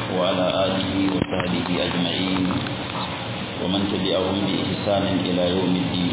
وعلى آله وصحبه أجمعين ومن تبعهم بإحسان إلى يوم الدين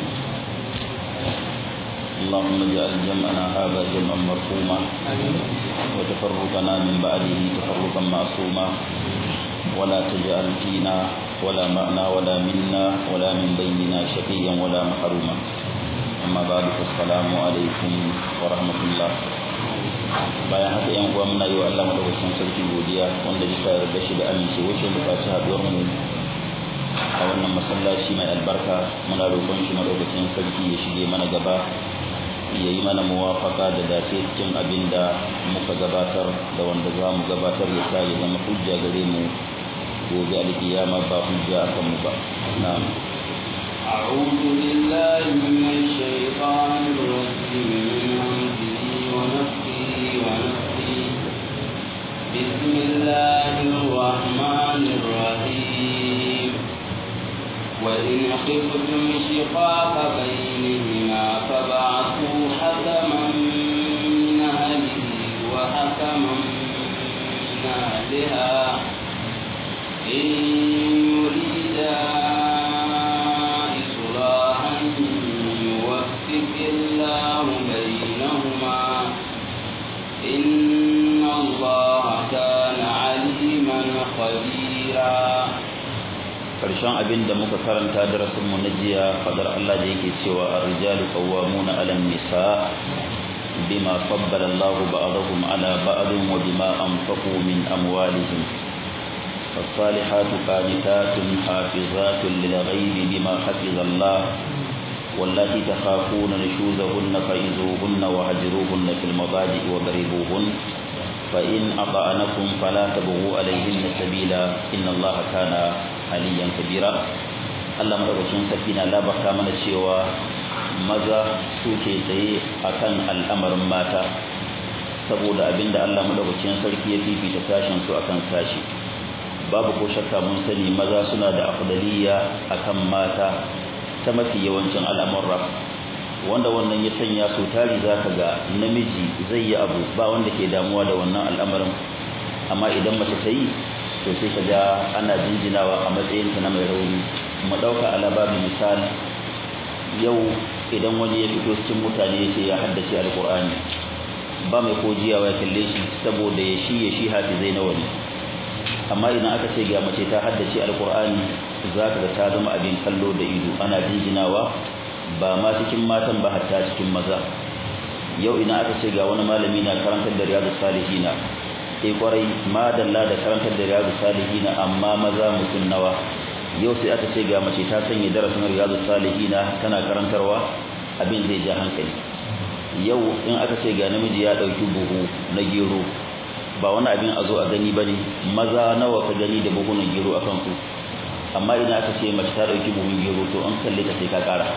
اللهم اجعل جمعنا هذا جمعا مرحوما وتفرقنا من بعده تفرقا معصوما ولا تجعل فينا ولا معنا ولا منا ولا من بيننا شقيا ولا محروما أما بعد فالسلام عليكم ورحمة الله bayan haka yan uwa muna yi wa Allah madaukakin sarki godiya wanda bisa yarda shi da amince wacce muka ci haduwar mu a wannan masallaci mai albarka muna roƙon shi madaukakin sarki ya shige mana gaba ya yi mana muwafaka da dace cikin abin da muka gabatar da wanda za mu gabatar ya sa ya zama hujja gare mu gobe alkiyama ba hujja a kanmu ba na'am أعوذ بالله من الشيطان الرجيم من همزه ونفسه ونفسه بسم الله الرحمن الرحيم وإن خفتم شقاق بينهما فبعثوا حكما من أهله وحكما من أهلها إن يريدا إصلاحا يوفق الله بينهما إن الله كان عليما خبيرا karshen abin da muka karanta darasin mu na jiya fadar Allah da yake cewa ar-rijalu qawwamuna 'ala an-nisa bima faddala Allahu ba'dahum 'ala ba'din wa bima anfaqu min amwalihim فالصالحات قانتات حافظات للغيب بما حفظ الله واللاتي تخافون نشوزهن فإذوهن وهجروهن في المضاجع وضربوهن فإن أطعنكم فلا تبغوا عليهن سبيلا إن الله كان عليا كبيرا Allah madaukakin sarki na labarta mana cewa maza suke tsaye akan al'amarin mata saboda abinda Allah madaukakin sarki ya fifita sashen su akan sashi babu ko shakka mun sani maza suna da afdaliya akan mata ta mafi yawancin al'amurra wanda wannan ya sanya su tari zaka ga namiji zai yi abu ba wanda ke damuwa da wannan al'amarin amma idan mace ta yi to sai ka ga ana jinjinawa a matsayin ta na mai rauni mu dauka alababi misali yau idan wani ya fito cikin mutane ya ce ya haddace alqur'ani ba mai kojiyawa ya kalle shi saboda ya shi ya shi hafizai na wani amma idan aka ce ga mace ta haddace alqur'ani zaka ga ta zama abin kallo da ido ana jinjinawa ba ma cikin matan ba hatta cikin maza yau ina aka ce ga wani malami na karantar da riyadu salihina sai kwarai madalla da karantar da riyadu salihina amma maza mutum nawa yau sai aka ce ga mace ta sanya darasin riyadu salihina tana karantarwa abin zai ja hankali yau in aka ce ga namiji ya dauki buhu na gero ba wani abin a zo a gani bane maza nawa ka gani da buhunan gero a kansu amma idan aka ce mace ta dauki buhun gero to an kalle ta sai ka kara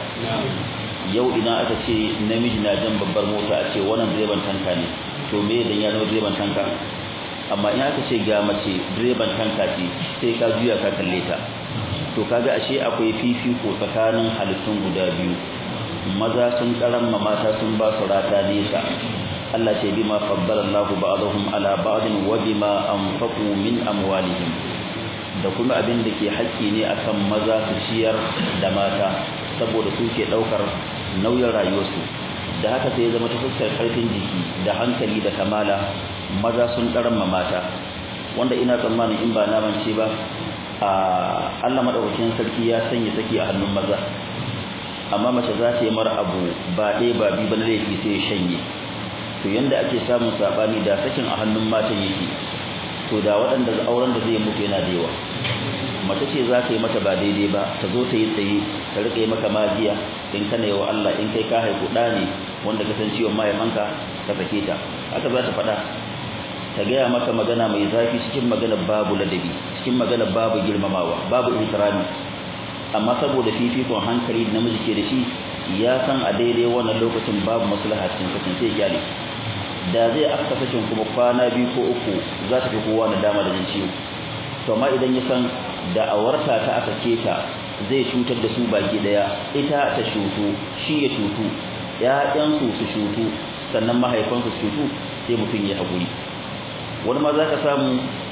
yau idan aka ce namiji na jan babbar mota a ce wannan direban tanka ne to me dan ya zama direban tanka amma in aka ce ga mace direban tanka ce sai ka juya ka kalle ta to kaga ashe akwai fifiko tsakanin halittun guda biyu maza sun karamma mata sun ba su rata nesa Allah ce bima faddala Allahu ba'dahum ala ba'din wa bima anfaqu min amwalihim da kuma abin da ke haƙƙi ne akan maza su ciyar da mata saboda su ke ɗaukar nauyin rayuwarsu da haka sai ya zama ta fuskar ƙarfin jiki da hankali da kamala maza sun ɗaramma mata wanda ina tsammanin in ba naman ce ba a Allah madaukakin sarki ya sanya saki a hannun maza amma mace za ta yi mara abu ba ɗaya ba biyu ba na laifi sai ya shanye to yanda ake samun sabani da sakin a hannun matan yake to da waɗanda auren da zai mutu yana da yawa mace ce za ka yi mata ba daidai ba ta zo ta yi tsaye ta riƙa yi maka magiya in kana yi wa Allah in kai ka haifu ɗa ne wanda ka san ciwon mahaifanka ka sake ta haka za ta faɗa ta gaya maka magana mai zafi cikin magana babu ladabi cikin magana babu girmamawa babu ihtirami amma saboda fifikon hankali da namiji ke da shi ya san a daidai wannan lokacin babu maslaha cikin sakin sai kyale da zai aka sakin kuma kwana biyu ko uku za ta fi kowa na dama da jin ciwo to amma idan ya san da awarta ta aka keta zai cutar da su baki daya ita ta shutu shi ya shutu ƴaƴansu su shutu sannan mahaifansu su shutu sai mutum ya haƙuri wani ma za ka samu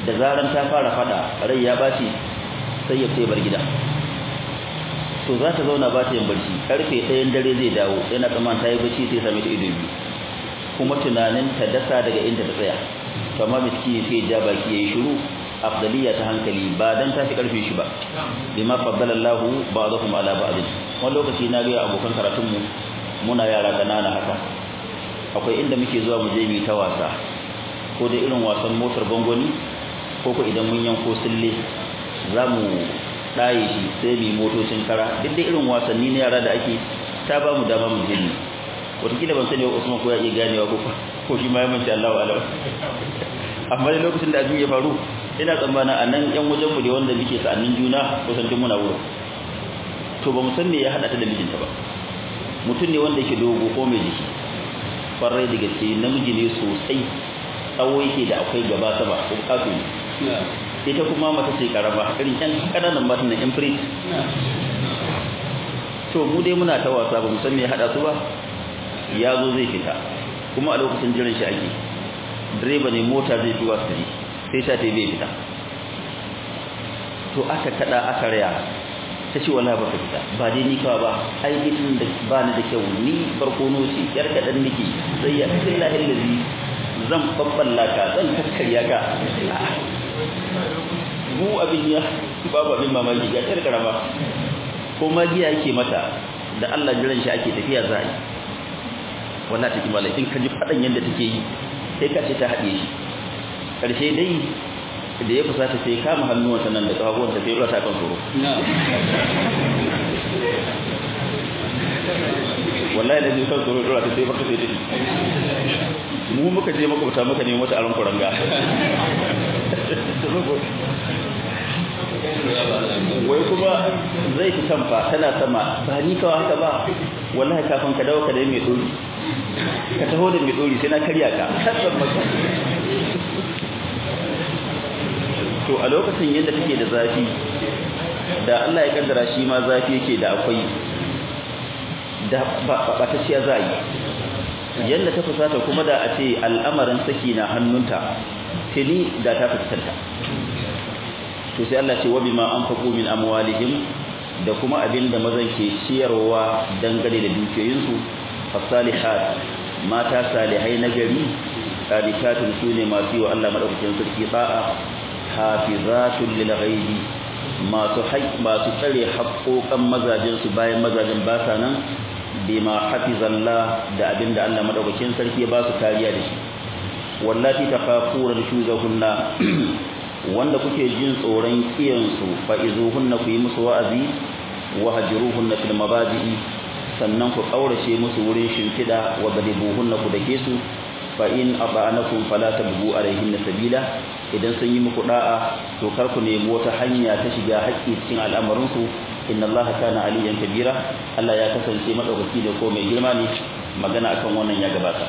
da zaran ta fara fada rai ya baci sai ya sai bar gida to za ta zauna ba ta yin barci karfe ɗayan dare zai dawo yana tsammanin ta yi barci sai same ta ido biyu kuma tunanin ta dasa daga inda ta tsaya to amma miski sai ja baki yayi shiru afdaliya ta hankali ba dan ta fi karfe shi ba bima faddala Allahu ba'dahum ala ba'd wani lokaci na ga abokan karatun mu muna yara kanana haka akwai inda muke zuwa mu je mu ta wasa ko da irin wasan motar gongoni ko ko idan mun yanko sille za mu ɗaye shi sai mu motocin kara duk da irin wasanni na yara da ake ta ba mu dama mu je ni wataƙila ban sani wa Usman ko ya iya ganewa ko ko shi ma ya manci Allahu alam amma da lokacin da abin ya faru ina tsammanin a nan yan wajen mu da wanda muke sa'annin juna kusan duk muna wurin to ba mu san me ya hada ta da mijinta ba mutum ne wanda yake dogo ko mai jiki farai da gaske namiji ne sosai tsawo yake da akwai gaba sama ko kafu ne ita kuma mata ce karama irin yan kananan matan na imprint to mu dai muna ta wasa ba mu san me ya hada su ba ya zo zai fita kuma a lokacin jiran shi ake direba ne mota zai fi wasu sai sha ta bai fita to aka kada aka raya ta ce wala baka fita ba dai ni kawa ba ai gidan da ba ni da kyau ni barkono ce yar kadan nake sai ya billahi allazi zan babballa ka zan kakkarya ka mu abin ya babu abin mamaki ga yar karama ko magiya yake mata da Allah jiran shi ake tafiya za a yi wallahi take malai in ka ji fadan yanda take yi sai ka ce ta haɗe shi karshe dai da ya fusata sai kama hannuwansa nan da kafafuwansa sai ya ta kan tsoro wallahi da zai kan tsoro dora ta sai farka sai tafi mu muka je makwabta muka nemi mata aron kuranga wai kuma zai fi tamfa tana sama ba ni kawai haka ba wallahi kafin ka dawo ka da mai dori ka taho da mai dori sai na karya ka kasan maka to a lokacin yadda take da zafi da Allah ya kaddara shi ma zafi yake da akwai da ba ta ciya za yi yadda ta fusata kuma da a ce al'amarin saki na hannunta tuni da ta fuskanta to sai Allah ce wa bima anfaqu min amwalihim da kuma abinda mazan ke ciyarwa dangane da dukiyoyinsu fasalihat mata salihai na gari qadikatun sune masu yi wa Allah madaukakin sarki ba'a hafizatun lil ghaibi masu haƙ masu tsare haƙoƙan mazajin su bayan mazajin ba sa nan bima hafizallah da abinda Allah madaukakin sarki ya ba su kariya da shi wallati takhafuna shuzahunna wanda kuke jin tsoron kiyansu fa izuhunna ku yi musu wa'azi wa hajruhunna fil mabadi'i sannan ku kaurace musu wurin shimfida wa gadibuhunna ku dake su fa in aba'anakum fala tabghu alaihinna sabila idan sun yi muku da'a to kar ku nemi wata hanya ta shiga haƙƙi cikin al'amarin su inna allaha kana aliyan kabira Allah ya kasance madaukaki da ko mai girma ne magana akan wannan ya gabata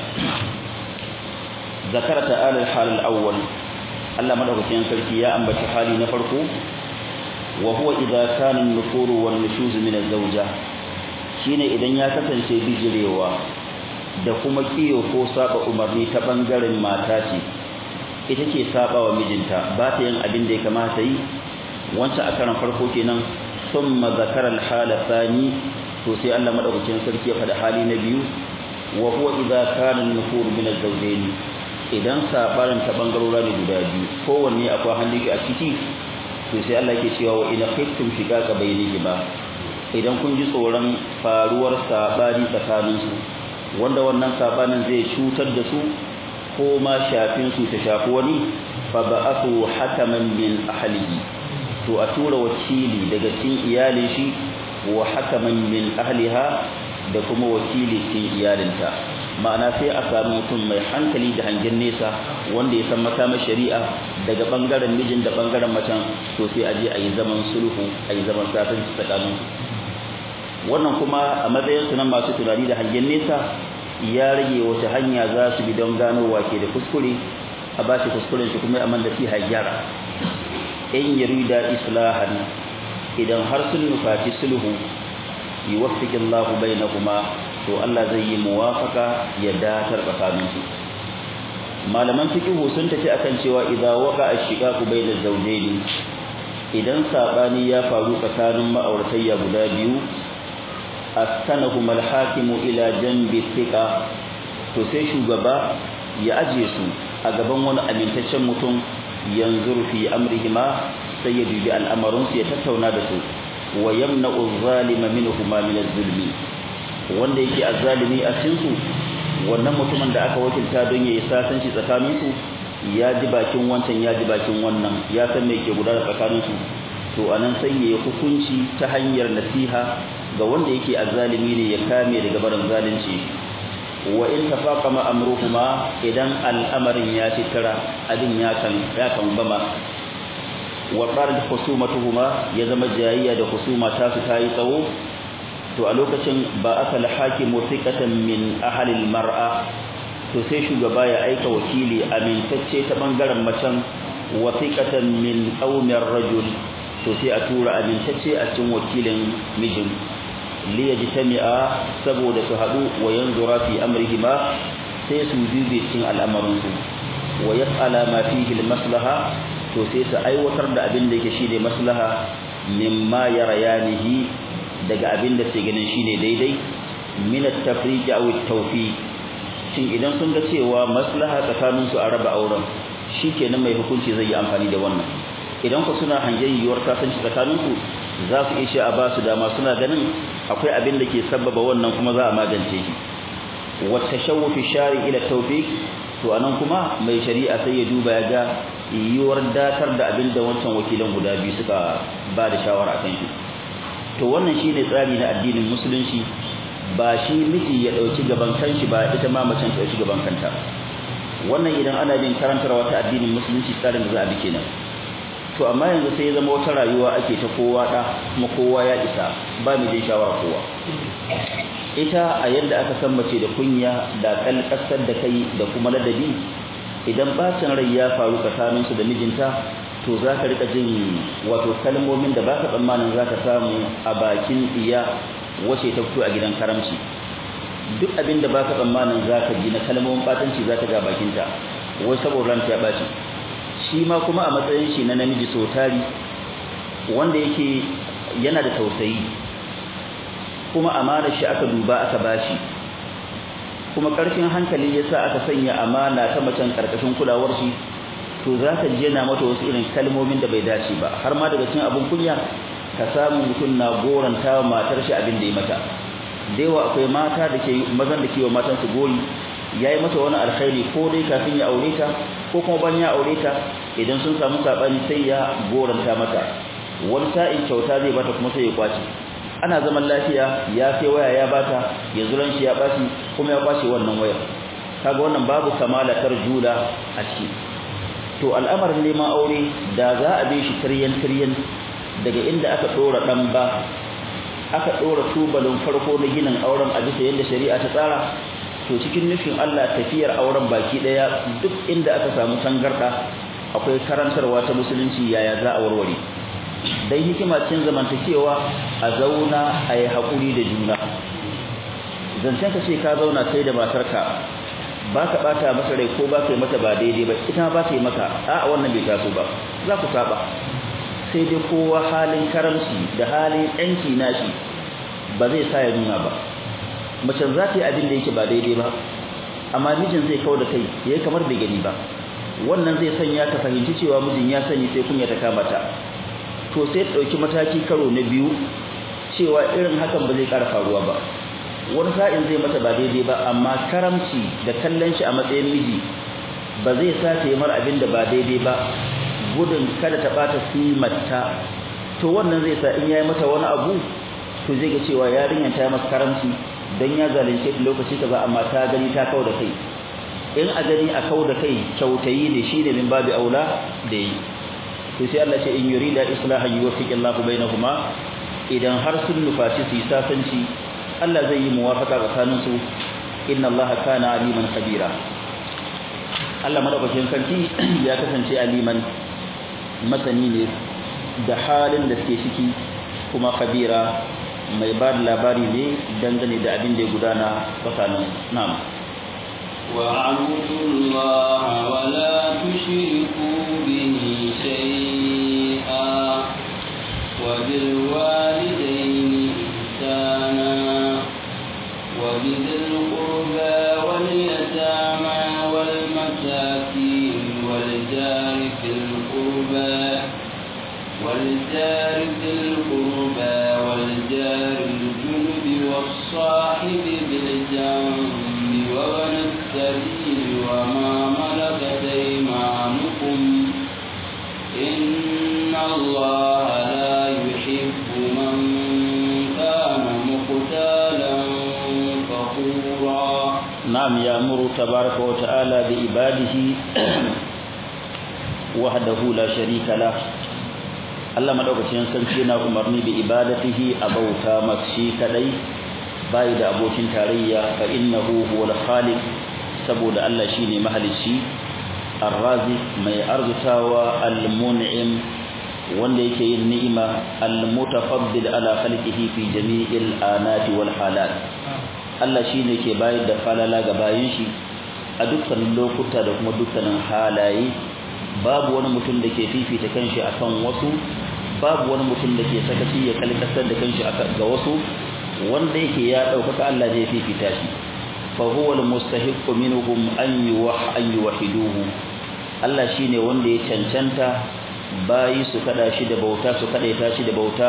zakara ta'ala al-hal al-awwal Allah madaukakin sarki ya ambaci hali na farko wa huwa idza kana an-nufur wan nushuz min az-zawja shine idan ya kasance bijirewa da kuma kiyo ko saba umarni ta bangaren mata ce ita ce saba wa mijinta ba ta yin abin da ya kamata yi wancan a karan farko kenan thumma zakara al-hala thani to sai Allah madaukakin sarki ya faɗa hali na biyu wa huwa idza kana an-nufur min az-zawjayn idan sabarin ta bangarora ne guda biyu kowanne akwai hannun shi a ciki to sai Allah yake cewa wa ina khiftum shiqaqa bainihima idan kun ji tsoron faruwar sabani tsakanin su wanda wannan sabanin zai cutar da su ko ma shafin su ta shafi wani fa ba'athu hakaman min ahlihi to a tura wakili daga cikin iyalin shi wa hakaman min ahliha da kuma wakili cikin iyalinta ma'ana sai a sami mutum mai hankali da hangen nesa wanda ya san makamar shari'a daga bangaren mijin da bangaren macen to sai a je a yi zaman sulhu a yi zaman sasanci tsakanin wannan kuma a matsayin su nan masu tunani da hangen nesa ya rage wata hanya za su bi don gano wake da kuskure a ba shi kuskuren shi kuma amma da fi gyara in yarida islahan idan har sun nufaci sulhu yuwaffiqillahu bainahuma to Allah zai yi muwafaka ya datar tsakanin su malaman fiqhu sun tafi akan cewa idza waqa ash-shiqaqu bayna zawjayn idan sabani ya faru tsakanin ma'auratayya guda biyu askanahum al-hakim ila janbi thiqa to sai shugaba ya aje su a gaban wani amintaccen mutum yanzur fi amrihima sai ya dubi al'amarin su ya tattauna da su wa yamna'u adh-dhalima minhuma min adh-dhulmi wanda yake azzalimi a cikin su wannan mutumin da aka wakilta don yayi sasanci tsakanin su ya ji bakin wancan ya ji bakin wannan ya san me ke gudana tsakanin su to anan sai ya hukunci ta hanyar nasiha ga wanda yake azzalimi ne ya kame daga barin zalunci wa in tafaqama amruhuma idan al'amarin ya titira abin ya kan ya kan bama wa qarat khusumatuhuma ya zama jayayya da husuma ta su tayi tsawo to a lokacin ba aka hakimu thiqatan min ahli mar'a to sai shugaba ya aika wakili amintacce ta bangaren macen wa thiqatan min qaumir rajul to sai a tura amintacce a cikin wakilin mijin li yajtami'a saboda su hadu wa yanzura fi amrihima sai su dubi cikin al'amarin su wa yas'ala ma fihi maslaha to sai su aiwatar da abin da yake shine maslaha mimma yarayanihi daga abin da sai ganin shine daidai min at-tafriq aw at-tawfiq shin idan sun ga cewa maslaha tsakanin su a raba auren shikenan mai hukunci zai yi amfani da wannan idan ku suna hangen yiwuwar kasance tsakanin su za su ishe a ba su dama suna ganin akwai abin da ke sabbaba wannan kuma za a magance shi wa tashawwuf shari ila tawfiq to anan kuma mai shari'a sai ya duba ya ga yiwuwar datar da abin da wancan wakilan guda biyu suka ba da shawara akan shi to wannan shine tsari na addinin musulunci ba shi miji ya dauki gaban kanshi ba ita ma macen ta dauki gaban kanta wannan idan ana bin karantarwa ta addinin musulunci tsarin da za a bi kenan to amma yanzu sai ya zama wata rayuwa ake ta kowa da kuma kowa ya isa ba mu jin shawara kowa ita a yadda aka san mace da kunya da kalkasar da kai da kuma ladabi idan bacin rai ya faru tsakaninsu da mijinta to za ka rika jin wato kalmomin da baka tsammanin za ka samu a bakin iya wace ta fito a gidan karamci duk abin da baka tsammanin za ka ji na kalmomin batanci za ka ga bakinta wai saboda ranta ya baci shi ma kuma a matsayin shi na namiji so tari wanda yake yana da tausayi kuma amana shi aka duba aka bashi kuma karfin hankali yasa aka sanya amana ta macen karkashin kulawar shi to za ka ji yana mata wasu irin kalmomin da bai dace ba har ma daga cikin abin kunya ka samu mutum na goranta wa matar shi abin da ya mata da yawa akwai mata da ke mazan da ke wa matan su gori yayi mata wani alkhairi ko dai kafin ya aure ta ko kuma ban ya aure ta idan sun samu sabani sai ya goranta mata wani sa'in kyauta zai bata kuma sai ya kwace ana zaman lafiya ya sai waya ya bata yanzu ran shi ya bashi kuma ya kwace wannan wayar kaga wannan babu kamala tarjula a ciki to al'amarin neman aure da za a bi shi tiryan tiryan daga inda aka dora dan ba aka dora tubalin farko na ginin auren a bisa yadda shari'a ta tsara to cikin nufin Allah tafiyar auren baki daya duk inda aka samu tangarda akwai karantarwa ta musulunci yaya za a warware dai hikima cikin zamantakewa a zauna a yi haƙuri da juna zancen ka ce ka zauna kai da matarka ba ka ɓata masa rai ko ba ka yi mata ba daidai ba ita ba ta yi maka a wannan bai taso ba za ku saba sai dai kowa halin karamci da halin yanki nashi ba zai sa ya nuna ba mace za ta yi abin da yake ba daidai ba amma mijin zai kawo da kai yayi kamar bai gani ba wannan zai sanya ta fahimci cewa mijin ya sani sai kunya ta kama ta to sai ta dauki mataki karo na biyu cewa irin hakan ba zai ƙara faruwa ba wani sa'in zai mata ba daidai ba amma karamci da kallon shi a matsayin miji ba zai sa ta yi mara abin da ba daidai ba gudun kada ta bata simarta to wannan zai sa in yayi mata wani abu to zai ga cewa yarinyar ta masa karamci dan ya zalunce ta lokaci kaza amma ta gani ta kau da kai in a gani a kau da kai kyautayi ne shine min babu aula da yi to sai Allah ce in yurida islahan yuwaffiqillahu bainahuma idan har sun nufaci su yi sasanci Allah zai yi muwafaka tsakanin su inna Allah kana aliman kabira Allah madaukakin sarki ya kasance aliman masani ne da halin da suke ciki kuma kabira mai ba da labari ne dangane da abin da ya gudana tsakanin nam وَاعْبُدُوا اللَّهَ في القربى والجار ذي القربى والجار الجنب والصاحب بالجنب وابن السبيل وما ملكت ايمانكم ان الله لا يحب من كان مختالا فخورا نعم يأمر تبارك وتعالى بعباده وحده لا شريك له Allah madaukakin sarki yana umarni bi ibadatihi a bauta mashi kadai bai da abokin tarayya fa innahu huwal khaliq saboda Allah shine mahalicci ar-razi mai arzutawa al-mun'im wanda yake yin ni'ima al-mutafaddil ala khalqihi fi jami'il anati wal halat Allah shine ke bayar da falala ga bayin shi a dukkan lokuta da kuma dukkanin halaye babu wani mutum da ke fifita kanshi akan wasu babu wani mutum da ke sakaci ya kalkasar da kanshi ga wasu wanda yake ya ɗaukaka Allah zai fifita shi fa huwa almustahiqqu minhum an yuwah an yuwahiduhu Allah shine wanda ya cancanta bayi su kada shi da bauta su kadaita shi da bauta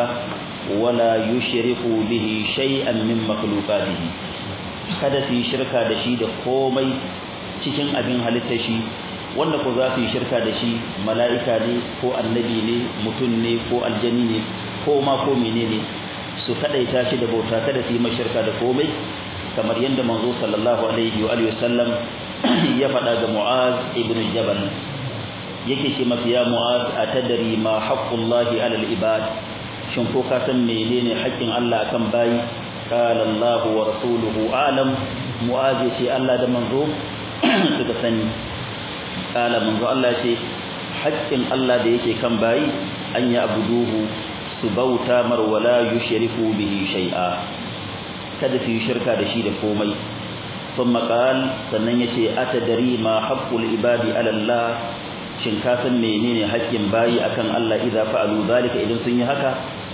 wala yushriku bihi shay'an min makhluqatihi kada su yi shirka da shi da komai cikin abin halitta shi wanda ko za su yi shirka da shi mala'ika ne ko annabi ne mutum ne ko aljani ne ko ma ko menene su kadaita shi da bauta kada su yi mashirka da komai kamar yadda manzo sallallahu alaihi wa alihi wasallam ya faɗa ga Mu'az ibn Jabal yake ce masa ya Mu'az atadri ma haqqullahi alal ibad shin ko ka san menene haƙƙin Allah akan bayi qala Allah wa rasuluhu alam Mu'az ya ce Allah da manzo suka sani kala manzo Allah ce haƙƙin Allah da yake kan bayi an ya abuduhu su bauta mar wala yushriku bihi shay'a kada su yi shirka da shi da komai thumma qal sannan yace atadari ma haqqul ibadi ala Allah shin ka san menene haƙƙin bayi akan Allah idza fa'alu zalika idan sun yi haka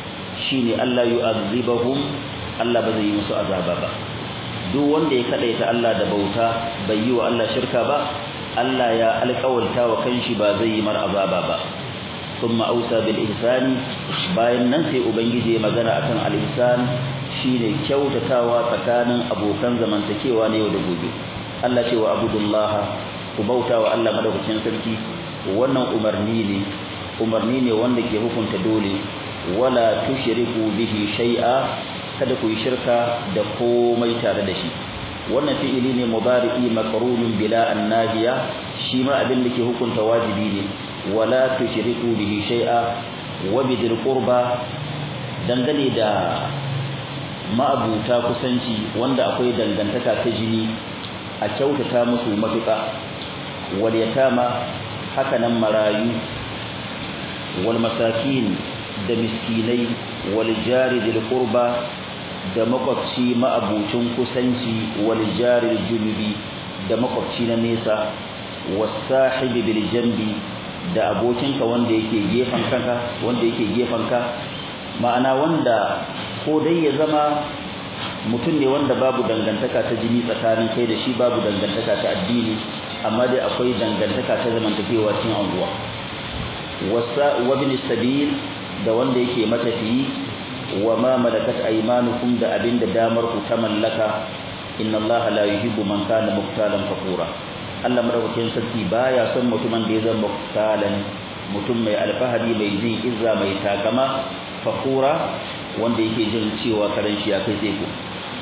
shine Allah yu'azzibahum Allah ba zai yi musu azaba ba duk wanda ya kadaita Allah da bauta bai yi wa Allah shirka ba Allah ya alƙawalta wa kanshi ba zai yi mar azaba ba thumma ausa bil ihsani bayan nan sai ubangiji ya magana akan al ihsan shine kyautatawa tsakanin abokan zamantakewa na yau da gobe Allah ce wa abudullaha ku bauta wa Allah madaukakin sarki wannan umarni ne umarni ne wanda ke hukunta dole wala tushriku bihi shay'a kada ku yi shirka da komai tare da shi wannan fi'ili ne mudari'i maqrunun bila annahiya shi ma abin da ke hukunta wajibi ne wala tushriku bihi shay'a wa bidil qurba dangane da ma'abuta kusanci wanda akwai dangantaka ta jini a kyautata musu matuƙa wal yatama haka nan marayu wal masakin da miskinai wal jari dil qurba da makwabci ma'abucin kusanci wal jaril junubi da makwabci na nesa wasahibi bil jambi da abokinka wanda yake gefan kanka wanda yake gefan ka ma'ana wanda ko dai ya zama mutum ne wanda babu dangantaka ta jini tsakanin kai da shi babu dangantaka ta addini amma dai akwai dangantaka ta zamantakewa cikin anguwa wasa wa bin sabil da wanda yake matafiyi wa ma malakat aymanukum da abinda damar ku ta mallaka inna allaha la yuhibbu man kana muqtalan fakura Allah madaukakin sarki baya son mutumin da ya zama muqtalan mutum mai alfahari mai jin izza mai takama fakura wanda yake jin cewa karen shi ya kai sai ku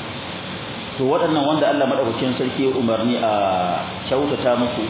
to waɗannan wanda Allah madaukakin sarki ya umarni a kyautata musu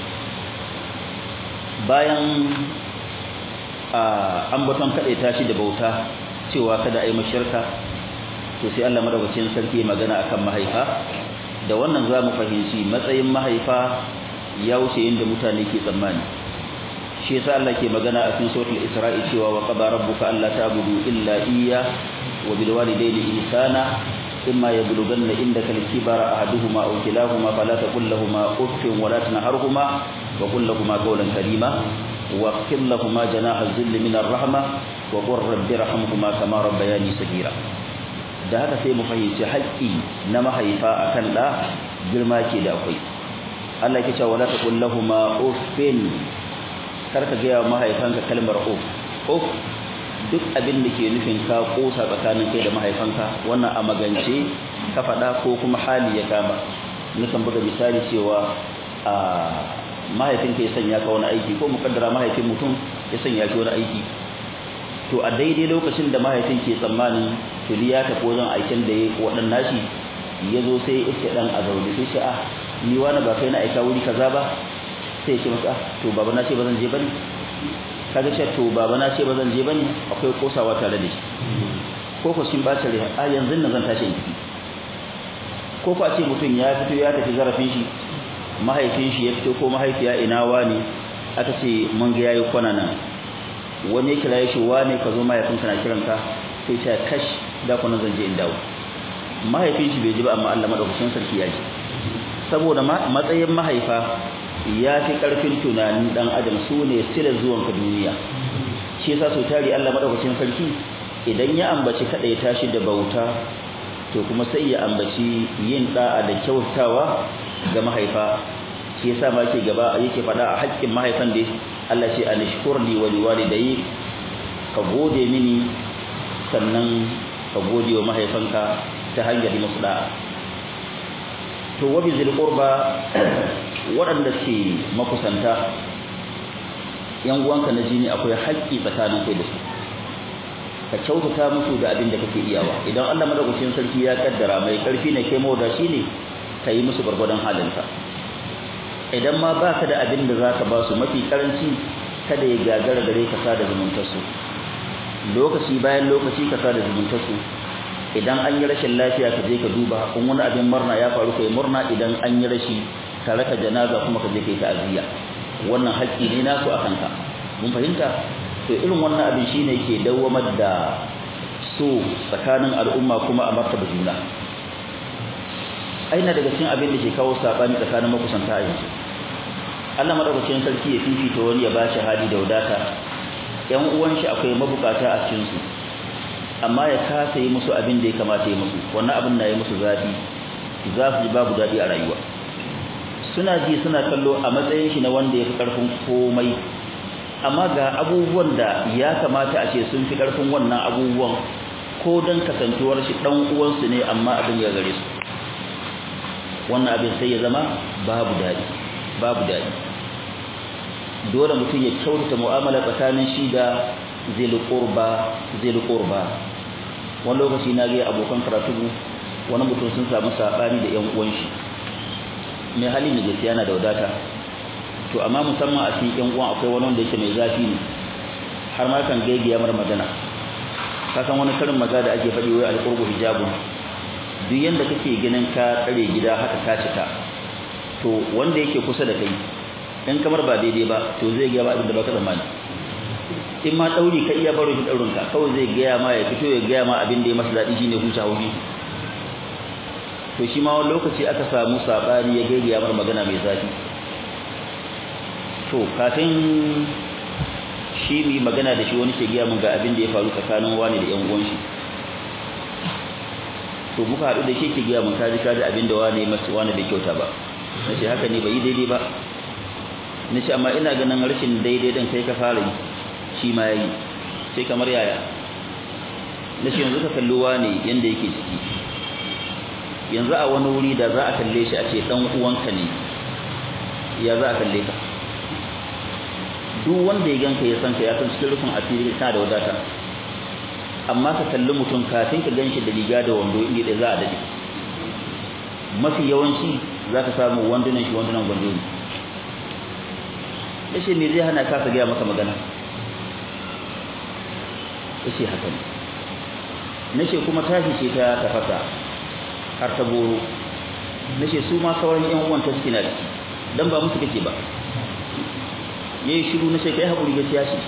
bayan a ambaton kaɗai tashi da bauta cewa kada a yi mashirka to sai Allah madaukakin sarki magana akan mahaifa da wannan za mu fahimci matsayin mahaifa ya wuce inda mutane ke tsammani shi yasa Allah ke magana a cikin suratul Isra'i cewa wa qada rabbuka alla ta'budu illa iyya wa bil walidayni ihsana imma yablughanna indaka al-kibara ahaduhuma aw kilahuma fala taqul lahumu uffin wa la tanharhuma wa qul lahumu qawlan karima wa qil lahumu janaha dhilli min ar-rahma wa qur rabbi irhamhuma kama rabbayani saghira da haka sai mu fahimci haƙƙi na mahaifa akan da girma ke da akwai Allah yake cewa wala taqul lahumu uffin kar ka gaya mahaifanka kalmar of of duk abin da ke nufin ka kosa tsakanin kai da mahaifanka wannan a magance ka faɗa ko kuma hali ya kama nukan buga misali cewa a mahaifinka ya sanya ka wani aiki ko mukaddara mahaifin mutum ya sanya shi wani aiki to a daidai lokacin da mahaifin ke tsammanin tuli ya tafi wajen aikin da ya waɗanna shi ya zo sai ya iske ɗan a zaune sai shi a ni wani ba kai na aika wuri kaza ba sai ya ce masa to baba na ce ba zan je bane kaga ce to baba na ce ba zan je bane akwai kosawa tare da shi ko ko shin bace rai a yanzu nan zan tashi in tafi ko ko a ce mutum ya fito ya tafi zarafin shi mahaifin shi ya fito ko mahaifiya ina wani aka ce mun ga yayi kwana nan wani ya kira shi wane ka zo mahaifinka na kiranka sai ce kash da kuna zan je in dawo mahaifin shi bai ji ba amma Allah madaukakin sarki ya ji saboda matsayin mahaifa ya fi karfin tunanin dan adam su ne sila zuwan ka duniya shi yasa sau tari Allah madaukakin sarki idan ya ambaci kada ya tashi da bauta to kuma sai ya ambaci yin da'a da kyautawa ga mahaifa shi yasa ma yake gaba yake fada a haƙƙin mahaifan da Allah ce anishkurli wa liwalidayk ka gode mini sannan ka gode wa mahaifanka ta hanyar musu da'a to wa bizil qurba waɗanda ke makusanta yan uwanka na jini akwai haƙƙi tsakanin kai da su ka kyautata musu da abin da kake iyawa idan Allah madaukakin sarki ya kaddara mai karfi ne kai mawada shi ne ka yi musu gwargwadon halinka idan ma baka da abin da zaka ba su mafi karanci kada ya gagara gare ka sada zumuntarsu lokaci bayan lokaci ka sada zumuntarsu idan an yi rashin lafiya ka je ka duba in wani abin murna ya faru kai murna idan an yi rashi ka raka janaza kuma ka je kai ta'aziyya wannan haƙƙi ne nasu a kanka mun fahimta to irin wannan abin shine ke dawwamar da so tsakanin al'umma kuma a martaba juna aina daga cikin abin da ke kawo sabani tsakanin makusanta a yanzu Allah madaukakin sarki ya fifita wani ya bashi hali da wadata ƴan uwan shi akwai mabukata a cikin su amma ya kasa yi musu abin da ya kamata ya musu wannan abin na yi musu zafi za su ji babu daɗi a rayuwa suna ji suna kallo a matsayin shi na wanda ya fi ƙarfin komai amma ga abubuwan da ya kamata a ce sun fi ƙarfin wannan abubuwan ko don kasantuwar shi ɗan uwansu ne amma abin ya gare su wannan abin sai ya zama babu daɗi babu daɗi dole mutum ya kyautata mu'amala tsakanin shi da zil qurba zil qurba wani lokaci na ga abokan karatu wani mutum sun samu sabani da ƴan uwan shi mai hali ne gaskiya yana da wadata to amma musamman a cikin ƴan uwan akwai wani wanda yake mai zafi ne har ma kan gaigiya mar magana ka san wani karin maza da ake faɗi wai alqurbu hijabun duk yanda kake ganin ka tsare gida haka ka cika to wanda yake kusa da kai in kamar ba daidai ba to zai ga ba abin da baka tsammani in ma dauri ka iya baro shi daurin ka kawai zai gaya ma ya fito ya gaya ma abin da ya masa dadi shine huta wuri to shi ma wani lokaci aka samu sabani ya gaigaya mar magana mai zafi to kafin shi mi magana da shi wani ke gaya mun ga abin da ya faru tsakanin wani da yan uwan shi to muka haɗu da shi ke gaya mun kaji kaji abin da wani masu wani bai kyauta ba nace haka ne bai yi daidai ba nace amma ina ganin rashin daidai din kai ka fara yi shi ma yayi sai kamar yaya nace yanzu ka kallo wani yanda yake ciki yanzu a wani wuri da za a kalle shi a ce dan uwanka ne ya za a kalle ka duk wanda ya ganka ya san ka ya san cikin rufin asiri kana da wadata amma ka kalli mutum kafin ka ganshi da riga da wando inda da za a dade mafi yawanci za ka samu wandunan shi wandunan gwando ne yace me zai hana ka ka gaya maka magana yace haka ne nace kuma tashi ce ta tafasa har ta boro nace su ma sauran yan uwan ta suke na ciki dan ba musu kake ba yayi shiru nace kai hakuri gaskiya shi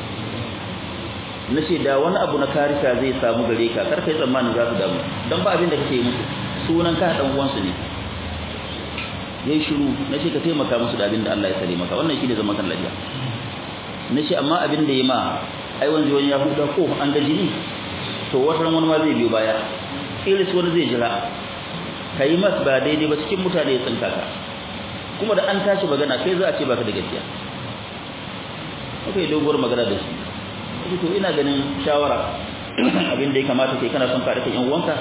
nace da wani abu na karika zai samu gare ka kar kai tsammanin za su damu dan ba abin da kake yi musu sunan ka dan uwansu ne yayi shiru nace ka taimaka musu da abin da Allah ya sare maka wannan shine zaman kan lafiya nace amma abin da yayi ma ai wanzu wani ya huta ko an ga jini to wata wani ma zai biyo baya iris wani zai jira kai mas ba daidai ba cikin mutane ya tsinka ka kuma da an tashi magana kai za a ce baka da gaskiya aka yi doguwar magana da su to ina ganin shawara abin da ya kamata kai kana son ka rike yan uwanka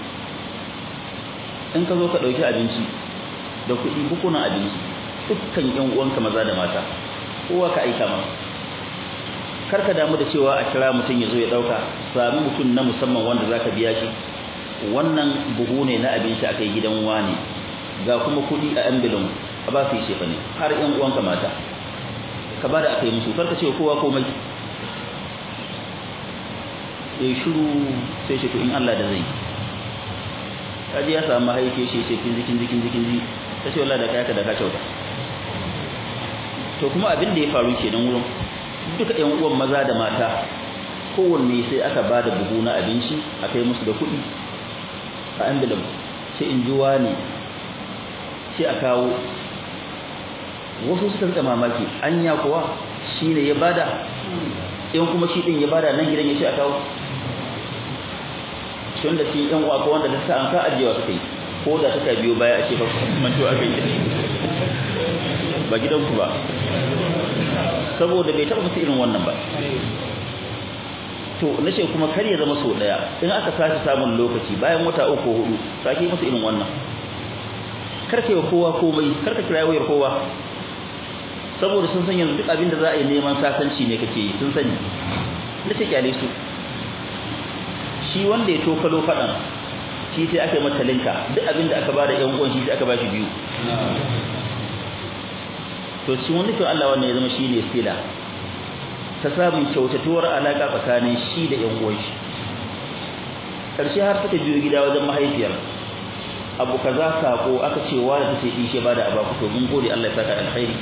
in ka zo ka dauki abinci da kuɗi bukunan abinci dukkan yan uwanka maza da mata kowa ka aika masa kar ka damu da cewa a kira mutum ya zo ya dauka sami mutum na musamman wanda zaka biya shi wannan buhu ne na abinci akai gidan wani ga kuma kuɗi a ambilin a ba su yi shefa ne har yan uwanka mata ka ba da aka yi musu kar ka ce kowa komai ya shiru sai shi to in Allah da zai kaji ya samu mahaifi shi ce kin zikin zikin zikin zi ta ce wallahi da kaya ka da ka kyauta to kuma abin da ya faru kenan wurin duka ƴan uwan maza da mata kowanne sai aka ba da buhu na abinci a kai musu da kuɗi a envelope sai in ji wani sai a kawo wasu suka rika mamaki anya kuwa shine ya bada in kuma shi din ya bada nan gidan ya ce a kawo tun da shi yan uwa ko wanda da sa'an ka ajiyewa suka yi ko da suka biyo baya a ce ba manto aka yi ba gidanku ba saboda bai taɓa musu irin wannan ba to nace kuma kar ya zama so daya in aka sace samun lokaci bayan wata uku hudu sake musu irin wannan kar ka yi kowa komai kar ka kira wayar kowa saboda sun san yanzu duk abin da za a yi neman sasanci ne kake yi sun sani nace kyale su shi wanda ya tokalo fadan shi sai aka yi mata linka duk abin da aka bada yan uwan shi sai aka bashi biyu to shi wanda to Allah wannan ya zama shine sila ta samun kyautatuwar alaka tsakanin shi da yan uwan shi karshe har suka biyo gida wajen mahaifiyar abu kaza sako aka ce wa da take ishe bada abaku to mun gode Allah ya saka alkhairi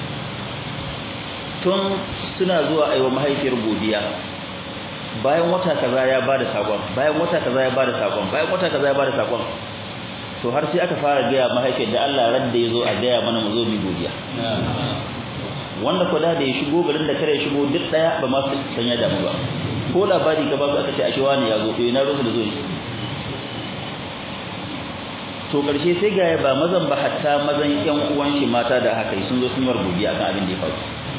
tun suna zuwa aiwa mahaifiyar godiya bayan wata kaza ya bada sakon bayan wata kaza ya bada sakon bayan wata kaza ya bada sakon to har sai aka fara gaya mahaifiyar da Allah radda yazo a gaya mana mu zo mu godiya wanda ko da ya shigo garin da kare shigo duk daya ba ma su sanya damu ba ko labari ka ba su aka ce ashe wani ya zo to ina rusu da zo to karshe sai ga ba mazan ba hatta mazan yan uwan shi mata da haka sun zo sun yi godiya akan abin da ya faru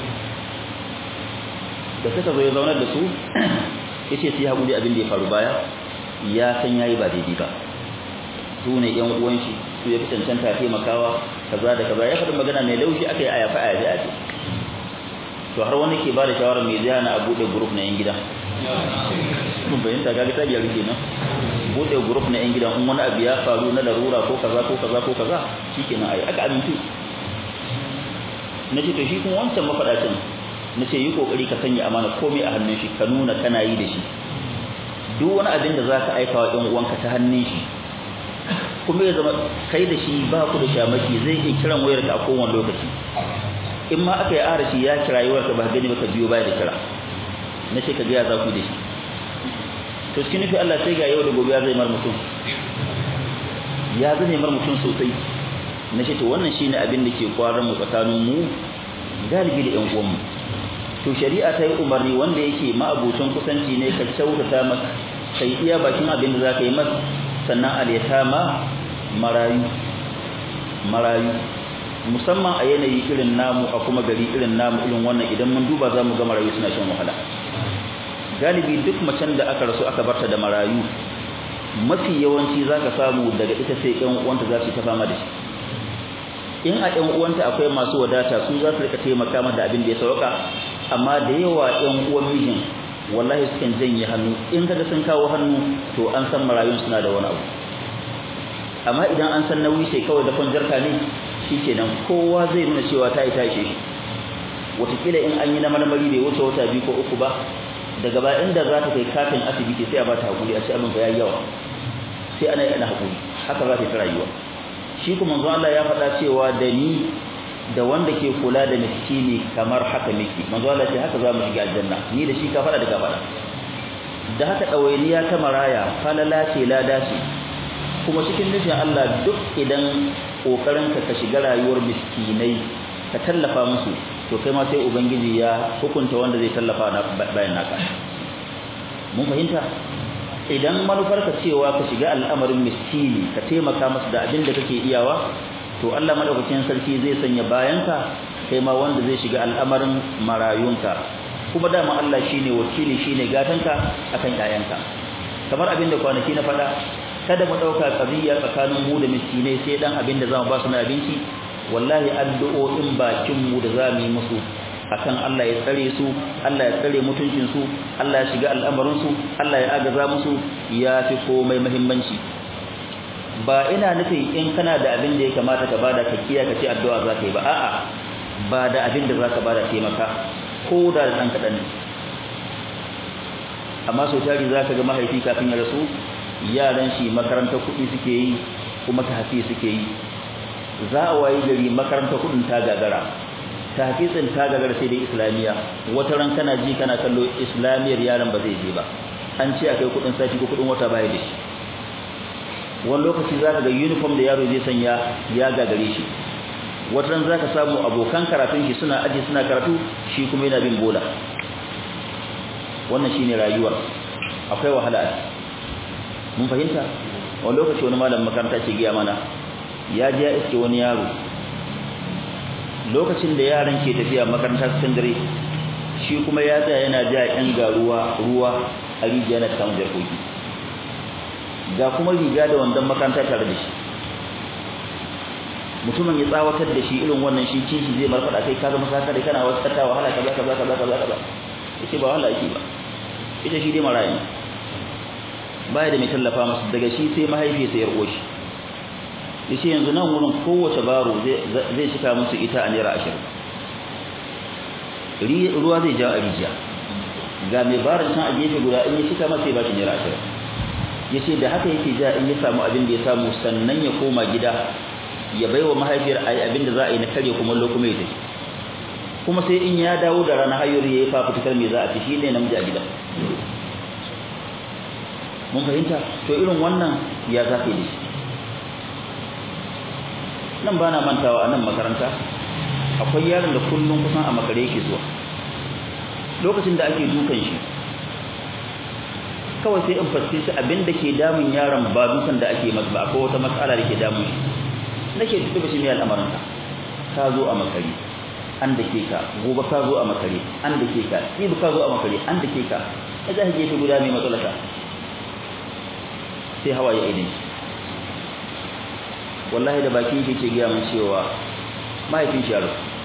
da suka zo ya zaunar da su yace sai hakuri abin da ya faru baya ya san yayi ba daidai ba su ne yan uwan shi su ya fi cancanta taimakawa kaza da kaza ya faɗi magana mai laushi aka yi aya fa aya aya to har wani ke ba da shawara mai zai na a buɗe group na yan gida mun bayyanta kaga ta biyar kenan buɗe group na yan gida in wani abu ya faru na larura ko kaza ko kaza ko kaza shikenan ai aka amintu nace to shi kuma wancan mafaɗacin nace yi kokari ka sanya amana komai a hannun shi ka nuna kana yi da shi duk wani abin da zaka aika wa ɗan uwanka ta hannun shi kuma ya zama kai da shi ba ku da shamaki zai iya kiran wayar ka a kowane lokaci in ma aka yi arashi ya kira wayar ka ba gani ba ka biyo baya da kira nace ka ga ya za ku da shi to cikin nufi Allah sai ga yau da gobe ya zai mar mutum ya zai mar mutum sosai nace to wannan shine abin da ke kwaran mu tsakanin mu galibi da ƴan uwan mu to shari'a ta yi umarni wanda yake ma'abucin kusanci ne ka kyautata masa kai iya bakin abin da zaka yi masa sannan al-yatama marayu marayu musamman a yanayi irin namu a kuma gari irin namu irin wannan idan mun duba zamu ga marayu suna shan wahala galibi duk macen da aka rasu aka barta da marayu mafi yawanci zaka samu daga ita sai ƴan uwanta za su ta fama da shi in a ɗan uwanta akwai masu wadata su za su rika taimaka mata da abin da ya sauka amma da yawa ɗan uwan mijin wallahi sukan janye hannu in kaga sun kawo hannu to an san marayun suna da wani abu amma idan an san nauyi sai kawai da kwanjarka ne shikenan kowa zai nuna cewa ta yi tashi shi wataƙila in an yi na marmari bai wuce wata biyu ko uku ba daga ba inda za ta kai katin asibiti sai a ba ta hakuri a ce abin ya yi yawa sai ana yi ana hakuri haka za ta yi ta rayuwa shi kuma manzo Allah ya faɗa cewa da ni da wanda ke kula da miskini kamar haka miki manzo Allah ce haka zamu shiga aljanna ni da shi ka faɗa da ka faɗa da haka dawainiya ta maraya falala ce lada ce kuma cikin nufin Allah duk idan kokarin ka ka shiga rayuwar miskinai ka tallafa musu to kai ma sai ubangiji ya hukunta wanda zai tallafa bayan naka mun fahimta idan manufarka cewa ka shiga al'amarin miskini ka taimaka masa da abin da kake iyawa to Allah madaukakin sarki zai sanya bayanka kai ma wanda zai shiga al'amarin marayunka kuma dama Allah shine wakili shine gatanka akan yayanka kamar abin da kwanaki na faɗa kada mu ɗauka ƙabiya tsakanin mu da miskinai sai dan abin da zamu ba su na abinci wallahi addu'o'in bakin mu da zamu yi musu akan Allah ya tsare su Allah ya tsare mutuncin su Allah ya shiga al'amarin su Allah ya agaza musu ya fi komai muhimmanci ba ina nufin in kana da abin da ya kamata ka bada ka kiya ka ce addu'a za ka yi ba a'a ba da abin da za ka bada taimaka ko da dan kaɗan ne amma sau tari za ka ga mahaifi kafin ya rasu yaran shi makarantar kuɗi suke yi kuma ta hafi suke yi za a wayi gari makarantar kuɗin ta gagara ta hafizin ta gagara sai dai islamiyya wata ran kana ji kana kallo islamiyyar yaron ba zai je ba an ce akai kuɗin sati ko kuɗin wata baya da shi wani lokaci za ka ga uniform da yaro zai sanya ya gagare shi wata ran za ka samu abokan karatun shi suna aji suna karatu shi kuma yana bin bola wannan shine rayuwar akwai wahala a mun fahimta wani lokaci wani malam makaranta ce giya mana ya je ya iske wani yaro lokacin da yaran ke tafiya makaranta secondary shi kuma ya tsaya yana ja yan garuwa ruwa a rijiya na samun jarkoki ga kuma riga da wandon makaranta tare da shi mutumin ya tsawatar da shi irin wannan shi kishi zai marfada kai ka zama saka dai kana wasu kata wahala kaza kaza kaza kaza kaza yace ba wahala yake ba ita shi dai marayi baya da mai tallafa masa daga shi sai mahaifiyarsa ya rko shi yace yanzu nan wurin kowace baro zai zai shika musu ita a naira 20 ruwa zai ja a rijiya ga mai barin can a gefe guda in ya shika masa ya ba shi naira 20 yace da haka yake ja in ya samu abin da ya samu sannan ya koma gida ya baiwa mahaifiyar ayi abin da za a yi na karya kuma lokuma ya tafi kuma sai in ya dawo da rana hayar ya yi fafutukar me za a ci shi ne namiji a gida mun fahimta to irin wannan ya za ka yi shi nan ba na mantawa a nan makaranta akwai yaron da kullum kusan a makare yake zuwa lokacin da ake dukan shi kawai sai in fuskanci abin da ke damun yaron ba dukan da ake masa ba akwai wata matsala da ke damun shi nake tuba shi mai al'amarin ka zo a makare an da ke ka gobe ka zo a makare an da ke ka ibi ka zo a makare an da ke ka ya za ka gefe guda mai matsalata sai hawa ya ainihin wallahi da bakin shi ke gaya mun cewa mahaifin shi yaro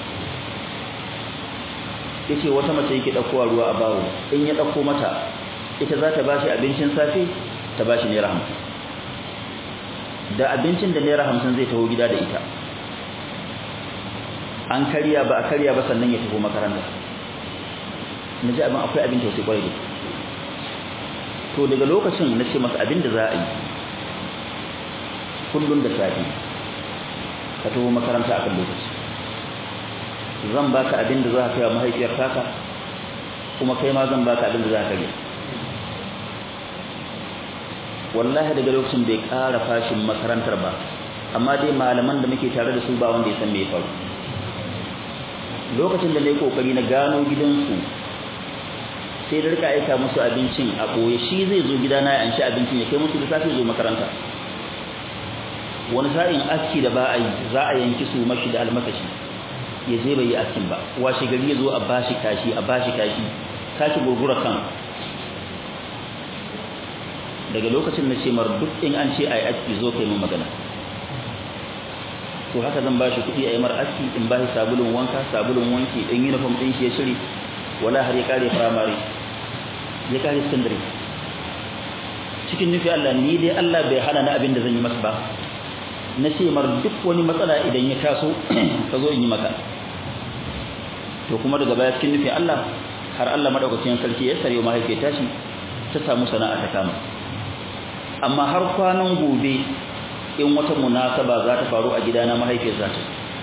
ya ce wata mace yake ɗaukowa ruwa a baro in ya ɗauko mata ita za ta ba shi abincin safe ta ba shi naira hamsin da abincin da naira hamsin zai taho gida da ita an karya ba a karya ba sannan ya tafi makaranta na ji abin akwai abin tausayi kwarai da to daga lokacin na ce masa abin da za a yi kullum da safi ka taho makaranta a kan lokaci zan baka abin da za ka kai wa mahaifiyar taka kuma kai ma zan baka abin da za ka kai wallahi daga lokacin bai ƙara fashin makarantar ba amma dai malaman da muke tare da su ba wanda ya san me ya faru lokacin da na yi kokari na gano gidansu sai da rika aika musu abincin a ɓoye shi zai zo gidana ya anshi abincin ya kai musu da safe zo makaranta wani sa'in aski da ba a yi za a yanki su mashi da almakashi ya je bai yi askin ba washe gari ya zo a bashi kashi a bashi kashi kashi gurgura kan daga lokacin na ce mar duk in an ce a yi aski zo kai mun magana to haka zan bashi kuɗi a yi mar aski in bashi sabulun wanka sabulun wanki in uniform ɗin shi ya shiri wala har ya kare firamare ya kare secondary cikin nufi Allah ni dai Allah bai hana na abin da zan yi masa ba na ce mar duk wani matsala idan ya taso ka zo in yi maka to kuma daga baya cikin nufin Allah har Allah madaukakin sarki ya sarewa mahaifiyar tashi ta samu sana'a ta kama amma har kwanan gobe in wata munasaba za ta faru a gidana mahaifiyar za ta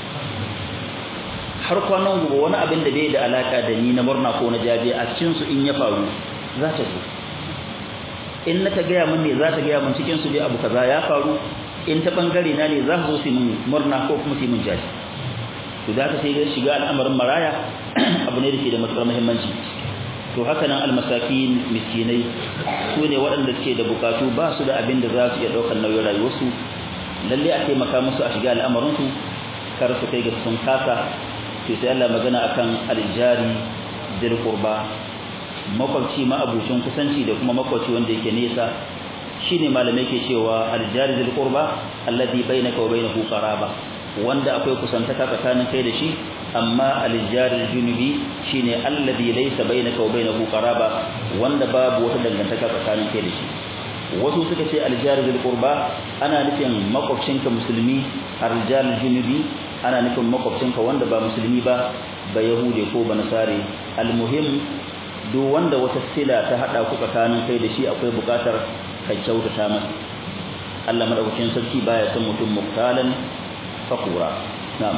har kwanan gobe wani abin da bai da alaka da ni na murna ko na jaje a cikin su in ya faru za ta zo in na ta gaya min ne za ta gaya min cikin su dai abu kaza ya faru in ta bangare na ne za su zo su min murna ko kuma su min jaje to za ka sai shiga al'amarin maraya abu ne da ke da matuƙar muhimmanci to haka nan almasakin miskinai su ne waɗanda suke da bukatu ba su da abin da za su iya ɗaukar nauyin rayuwarsu lalle a taimaka musu a shiga al'amarinsu kar su kai ga sun kasa to sai Allah magana akan aljari dil qurba makwabci ma abucin kusanci da kuma makwabci wanda yake nesa shine malamai ke cewa aljari dil qurba alladhi bainaka wa bainahu qaraba wanda akwai kusantaka tsakanin kai da shi amma aljari junubi shine alladhi laysa bainaka wa bainahu qaraba wanda babu wata dangantaka tsakanin kai da shi wasu suka ce aljari dil qurba ana nufin makwabcinka musulmi aljari junubi ana nufin makwabcinka wanda ba musulmi ba ba yahude ko ba nasare almuhim duk wanda wata sila ta hada ku tsakanin kai da shi akwai bukatar ka kyautata masa Allah madaukakin sarki baya son mutum muktalan fakura na'am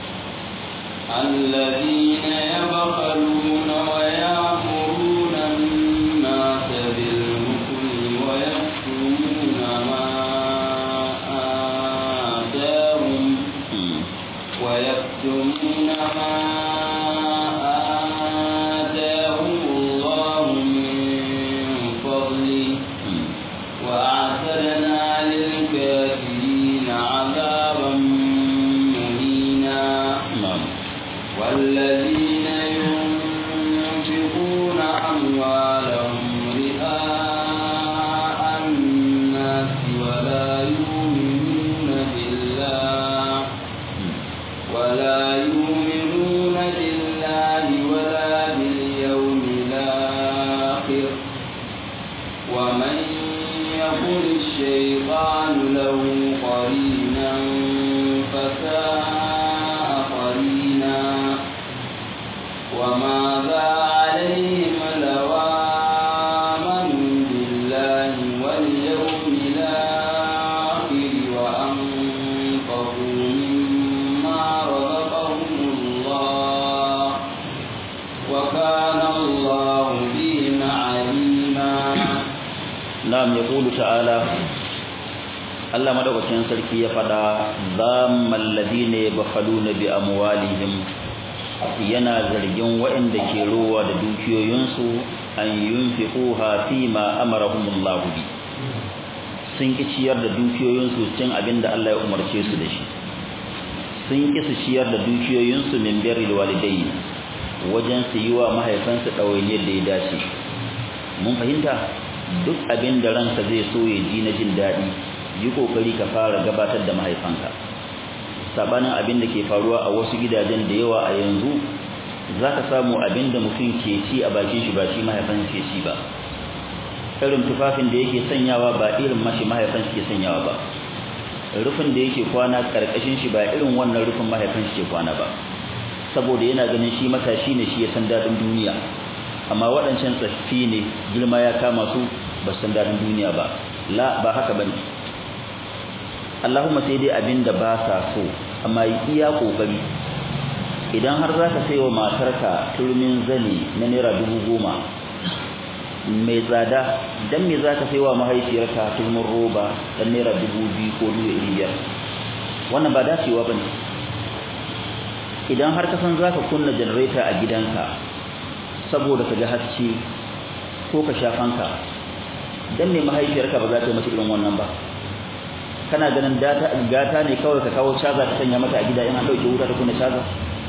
الذين يبخلون ويأمرون الناس بالبخل ويكتمون ما آتاهم ويكتمون ما آتاهم الله من فضله وأعتدنا للكافرين عذابا مهينا na'am والذين ينفقون أموالهم رئاء الناس ولا يؤمنون بالله ولا يؤمنون بالله ولا باليوم الآخر ومن يقل الشيطان له قرينا فساء قرينا وماذا عليهم لو آمنوا بالله واليوم الآخر وأنفقوا مما رزقهم الله وكان الله بهم عليما na'am yaqulu ta'ala Allah madaukakin sarki ya fada zammal ladina yabkhaluna bi amwalihim yana zargin waɗanda ke rowa da dukiyoyinsu an yunfiquha fi ma amarahumullahu bi sun ki ciyar da dukiyoyinsu cin abinda Allah ya umarce su da shi sun ki su ciyar da dukiyoyinsu min birril walidayni wajen su yi wa mahaifansu ɗawainiyar da ya dace mun fahimta duk abin da ranka zai so ya ji na jin daɗi yi kokari ka fara gabatar da mahaifanka sabanin abin da ke faruwa a wasu gidajen da yawa a yanzu zaka samu abin da mutum ke ci a bakin shi ba shi mahaifan ke ci ba irin tufafin da yake sanyawa ba irin mashi mahaifan shi ke sanyawa ba rufin da yake kwana karkashin shi ba irin wannan rufin mahaifan shi ke kwana ba saboda yana ganin shi matashi ne shi ya san dadin duniya amma waɗancan tsaffi ne girma ya kama su ba san dadin duniya ba la ba haka bane Allahumma sai dai abinda ba sa so amma iya kokari idan har zaka sayo matarka turmin zani na naira dubu goma mai tsada dan me zaka sayo mahaifiyarka turmin roba dan naira dubu biyu ko dubu biyar wannan ba dacewa bane idan har ka san zaka kunna generator a gidanka saboda ka ga haske ko ka sha fanka dan me mahaifiyarka ba za ta yi mata irin wannan ba kana ganin data gata ne kawai ka kawo caza ka sanya mata a gida in an dauke wuta ta kunna caza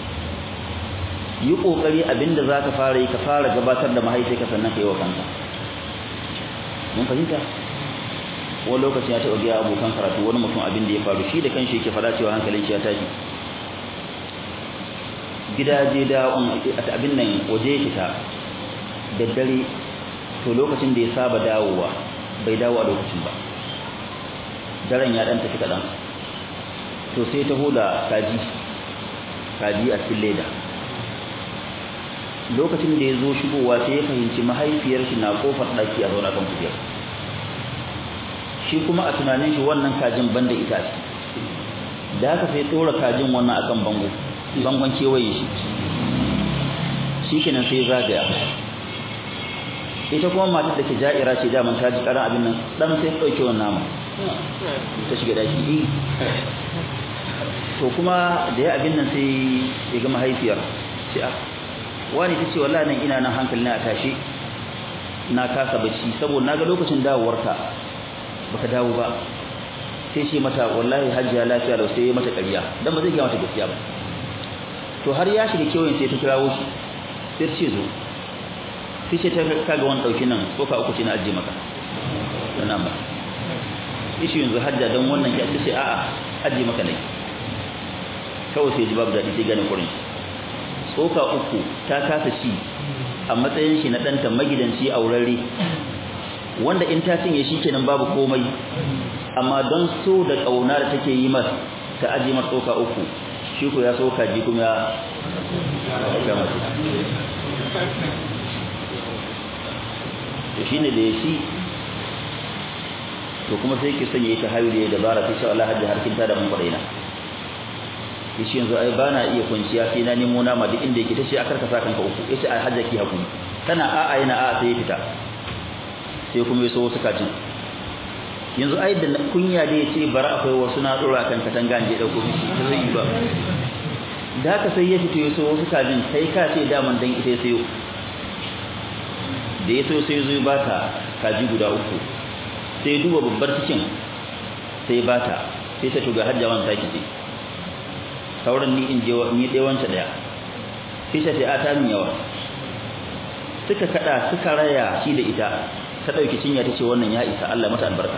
yi kokari abinda zaka fara yi ka fara gabatar da mahaifiyarka sannan ka yi wa kanka mun fahimta wani lokaci ya taɓa biya abokan karatu wani mutum abin da ya faru shi da kanshi yake faɗa cewa hankalin shi ya tashi gidaje da abin nan waje fita da dare to lokacin da ya saba dawowa bai dawo a lokacin ba daren ya dan tafi kadan to sai taho da kaji kaji a cikin leda lokacin da ya zo shigowa sai ya fahimci mahaifiyar shi na kofar daki a zauna kan kujera shi kuma a tunanin shi wannan kajin banda ita ce da haka sai tsora kajin wannan akan bango bangon kewaye shi shi kenan sai zagaya ita kuma matar da ke ja'ira ce daman ta ji karan abin nan dan sai dauke wannan nama ta shiga daki to kuma da ya abin nan sai ya ga mahaifiyar ce a wani tace wallahi nan ina nan hankali na tashi na kasa bacci saboda naga lokacin dawowarka baka dawo ba sai ce mata wallahi hajjiya lafiya da sai mata ƙarya dan ba zai ga mata gaskiya ba to har ya shiga kewayen sai ta kirawo shi sai ce zo sai ce ta kaga wani dauki nan tsoka uku ce na ajiye maka sana ba ishi yanzu hajja don wannan ya ce a'a ajiye maka ne kawai sai ji babu daɗi sai gane kurin tsoka uku ta kasa shi a matsayin shi na ɗanta magidanci aurare wanda in ta cinye shi kenan babu komai amma don so da ƙauna da take yi masa ta ajiye masa tsoka uku shi ko ya so kaji kuma ya aika masa to shine da ya shi to kuma sai ki sanya ita hayu da dabara sai Allah hajji har kin tada mun kwadaina yace yanzu ai bana iya kwanciya sai na nemo nama duk inda yake tace akar ka sa kanka uku yace ai hajji ki hakuri tana a'a yana a'a sai ya fita sai kuma yaso wasu kajin yanzu ai da kunya da yace bara akwai wasu na dora kan katanga je dauko mishi ta zai yi ba da haka sai ya fito yaso wasu kajin kai ka ce daman dan ita sayo da yaso sai zo ba ta kaji guda uku sai duba babbar cikin sai ba ta sai ta tuga hajjawan ta kice sauran ni in je ni dai wancan daya sai ta ce a ta min yawa suka kada suka raya shi da ita ta dauki cinya tace wannan ya isa Allah mata albarka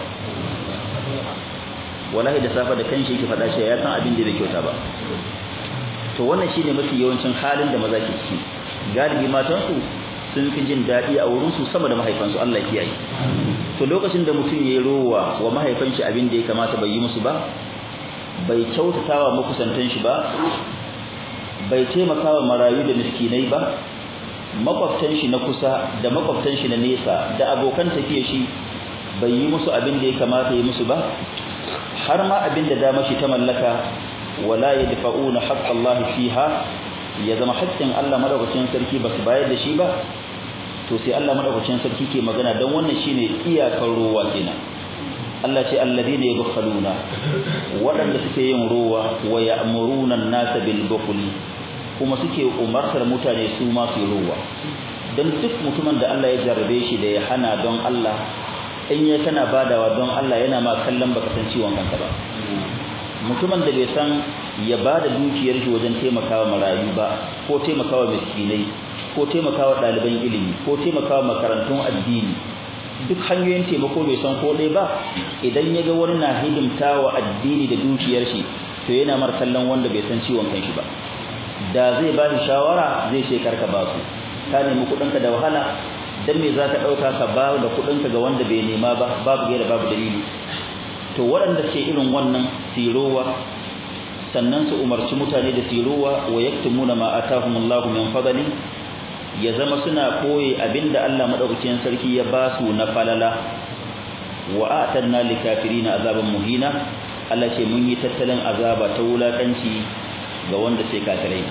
wallahi da safa da kanshi yake fada shi ya san abin da bai kyauta ba to wannan shine mafi yawancin halin da maza ke ciki galibi matan su sun fi jin dadi a wurin su sama da mahaifansu Allah ya kiyaye to lokacin da mutum yayi rowa wa mahaifan shi abin da ya kamata bai yi musu ba bai kyautatawa makusantan shi ba bai taimakawa marayu da miskinai ba makwabtan shi na kusa da makwabtan shi na nesa da abokan tafiye shi bai yi musu abin da ya kamata yi musu ba har ma abin da dama shi ta mallaka wala yadfa'una haqqallahi fiha ya zama haƙƙin Allah madaukakin sarki ba su bayar da shi ba to sai Allah madaukakin sarki ke magana dan wannan shine iyakar ruwa kenan Allah ce alladheena yabkhaluna waɗanda suke yin ruwa wa ya'muruna an-nasa bil bukhli kuma suke umartar mutane su ma su ruwa dan duk mutumin da Allah ya jarrabe shi da ya hana don Allah in ya kana badawa don Allah yana ma kallon baka san ciwon kanka ba mutumin da bai san ya bada dukiyar shi wajen taimakawa marayu ba ko taimakawa miskinai ko taimakawa ɗaliban ilimi ko taimakawa makarantun addini duk hanyoyin taimako bai san ko dai ba idan ya ga wani na hidimtawa addini da dukiyar shi to yana mar kallon wanda bai san ciwon kanshi ba da zai ba shi shawara zai ce karka ba su ka nemi kuɗinka da wahala dan me zaka ɗauka ka ba da kuɗinka ga wanda bai nema ba babu gaira babu dalili to waɗanda ke irin wannan sirowa sannan su umarci mutane da sirowa wa yaktumuna ma atahumullahu min fadli ya zama suna koyi abinda Allah madaukakin sarki ya ba su na falala wa atanna likafirina azaban muhina Allah ce mun yi tattalin azaba ta wulakanci ga wanda sai kafirai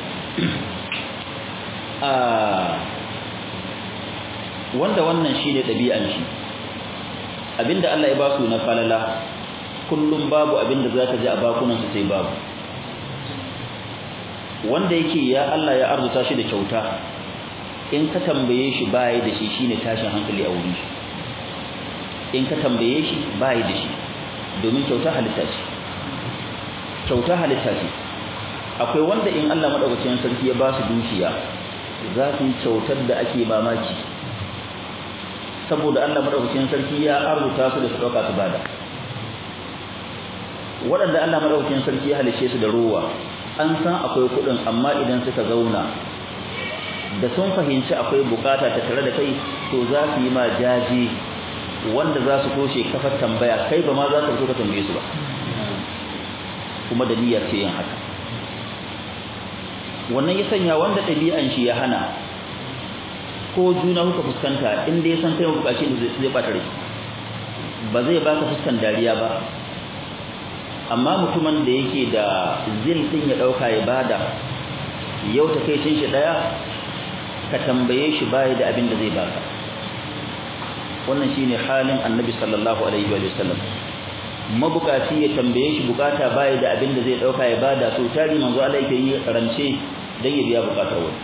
a wanda wannan shine dabi'an shi abinda Allah ya ba su na falala kullum babu abinda zaka ji a bakunan su sai babu wanda yake ya Allah ya arzuta shi da kyauta in ka tambaye shi bai da shi shine tashin hankali a wurin shi in ka tambaye shi bai da shi domin kyauta halitta ce kyauta halitta ce akwai wanda in Allah madaukakin sarki ya ba su dukiya za su yi kyautar da ake mamaki saboda Allah madaukakin sarki ya arzuta su da su dauka su bada waɗanda Allah madaukakin sarki ya halice su da ruwa an san akwai kuɗin amma idan suka zauna da sun fahimci akwai bukata ta tare da kai to za su yi ma jaji wanda za su toshe kafar tambaya kai ba ma za ka so ka tambaye su ba kuma da niyyar ce yin haka wannan ya sanya wanda ɗabi'an shi ya hana ko juna kuka fuskanta inda ya san kai bukaci da zai bata rai ba zai baka fuskan dariya ba amma mutumin da yake da zil din ya dauka ya bada yau ta kai cin shi daya ka tambaye shi bai da abin da zai baka wannan shine halin annabi sallallahu alaihi wa sallam mabukaci ya tambaye shi bukata bai da abin da zai dauka ya bada to tari manzo Allah yake yi rance dan ya biya bukatar wani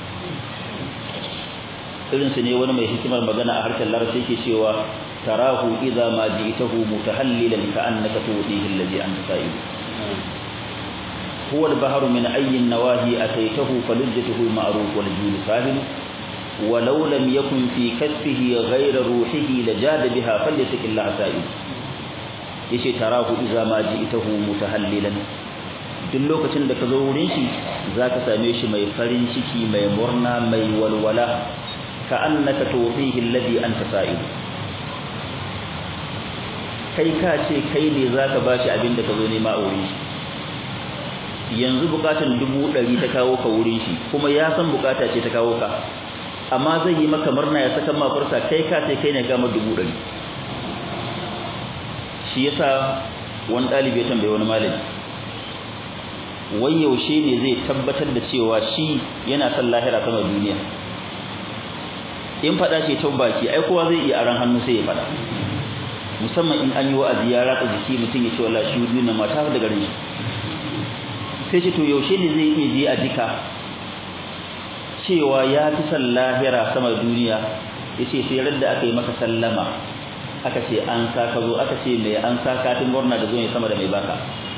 irin su ne wani mai hikimar magana a harshen larabci yake cewa tarahu idza ma ji'tahu mutahallilan ka annaka tudihi alladhi anta sa'id هو البحر من أي النواهي أتيته فلجته المعروف والجود ساهل ولو لم يكن في كتفه غير روحه لجاد بها فليتك الله سائل yace tarahu idza ma ji'tahu mutahallilan duk lokacin da ka zo wurin shi zaka same shi mai farin ciki mai murna mai walwala ka annaka tufihi alladhi anta sa'il kai ka ce kai ne zaka bashi abin da ka zo nema a wurin shi yanzu bukatun dubu ɗari ta kawo ka wurin shi kuma ya san bukata ce ta kawo ka amma zai yi maka murna ya saka mafarsa kai ka ce kai ne gama dubu ɗari shi yasa wani ɗalibi ya tambaye wani malami wai yaushe ne zai tabbatar da cewa shi yana son lahira sama duniya in faɗa ce ta baki ai kowa zai iya aran hannu sai ya faɗa musamman in an yi wa'azi ya ratsa jiki mutum ya ce wallahi shi duniya ma ta da garin shi sai ce to yaushe ne zai iya je a jika cewa ya fi son lahira sama duniya ya ce sai radda aka yi maka sallama aka ce an sa ka zo aka ce mai an sa katin gwamna da zo ne sama da mai baka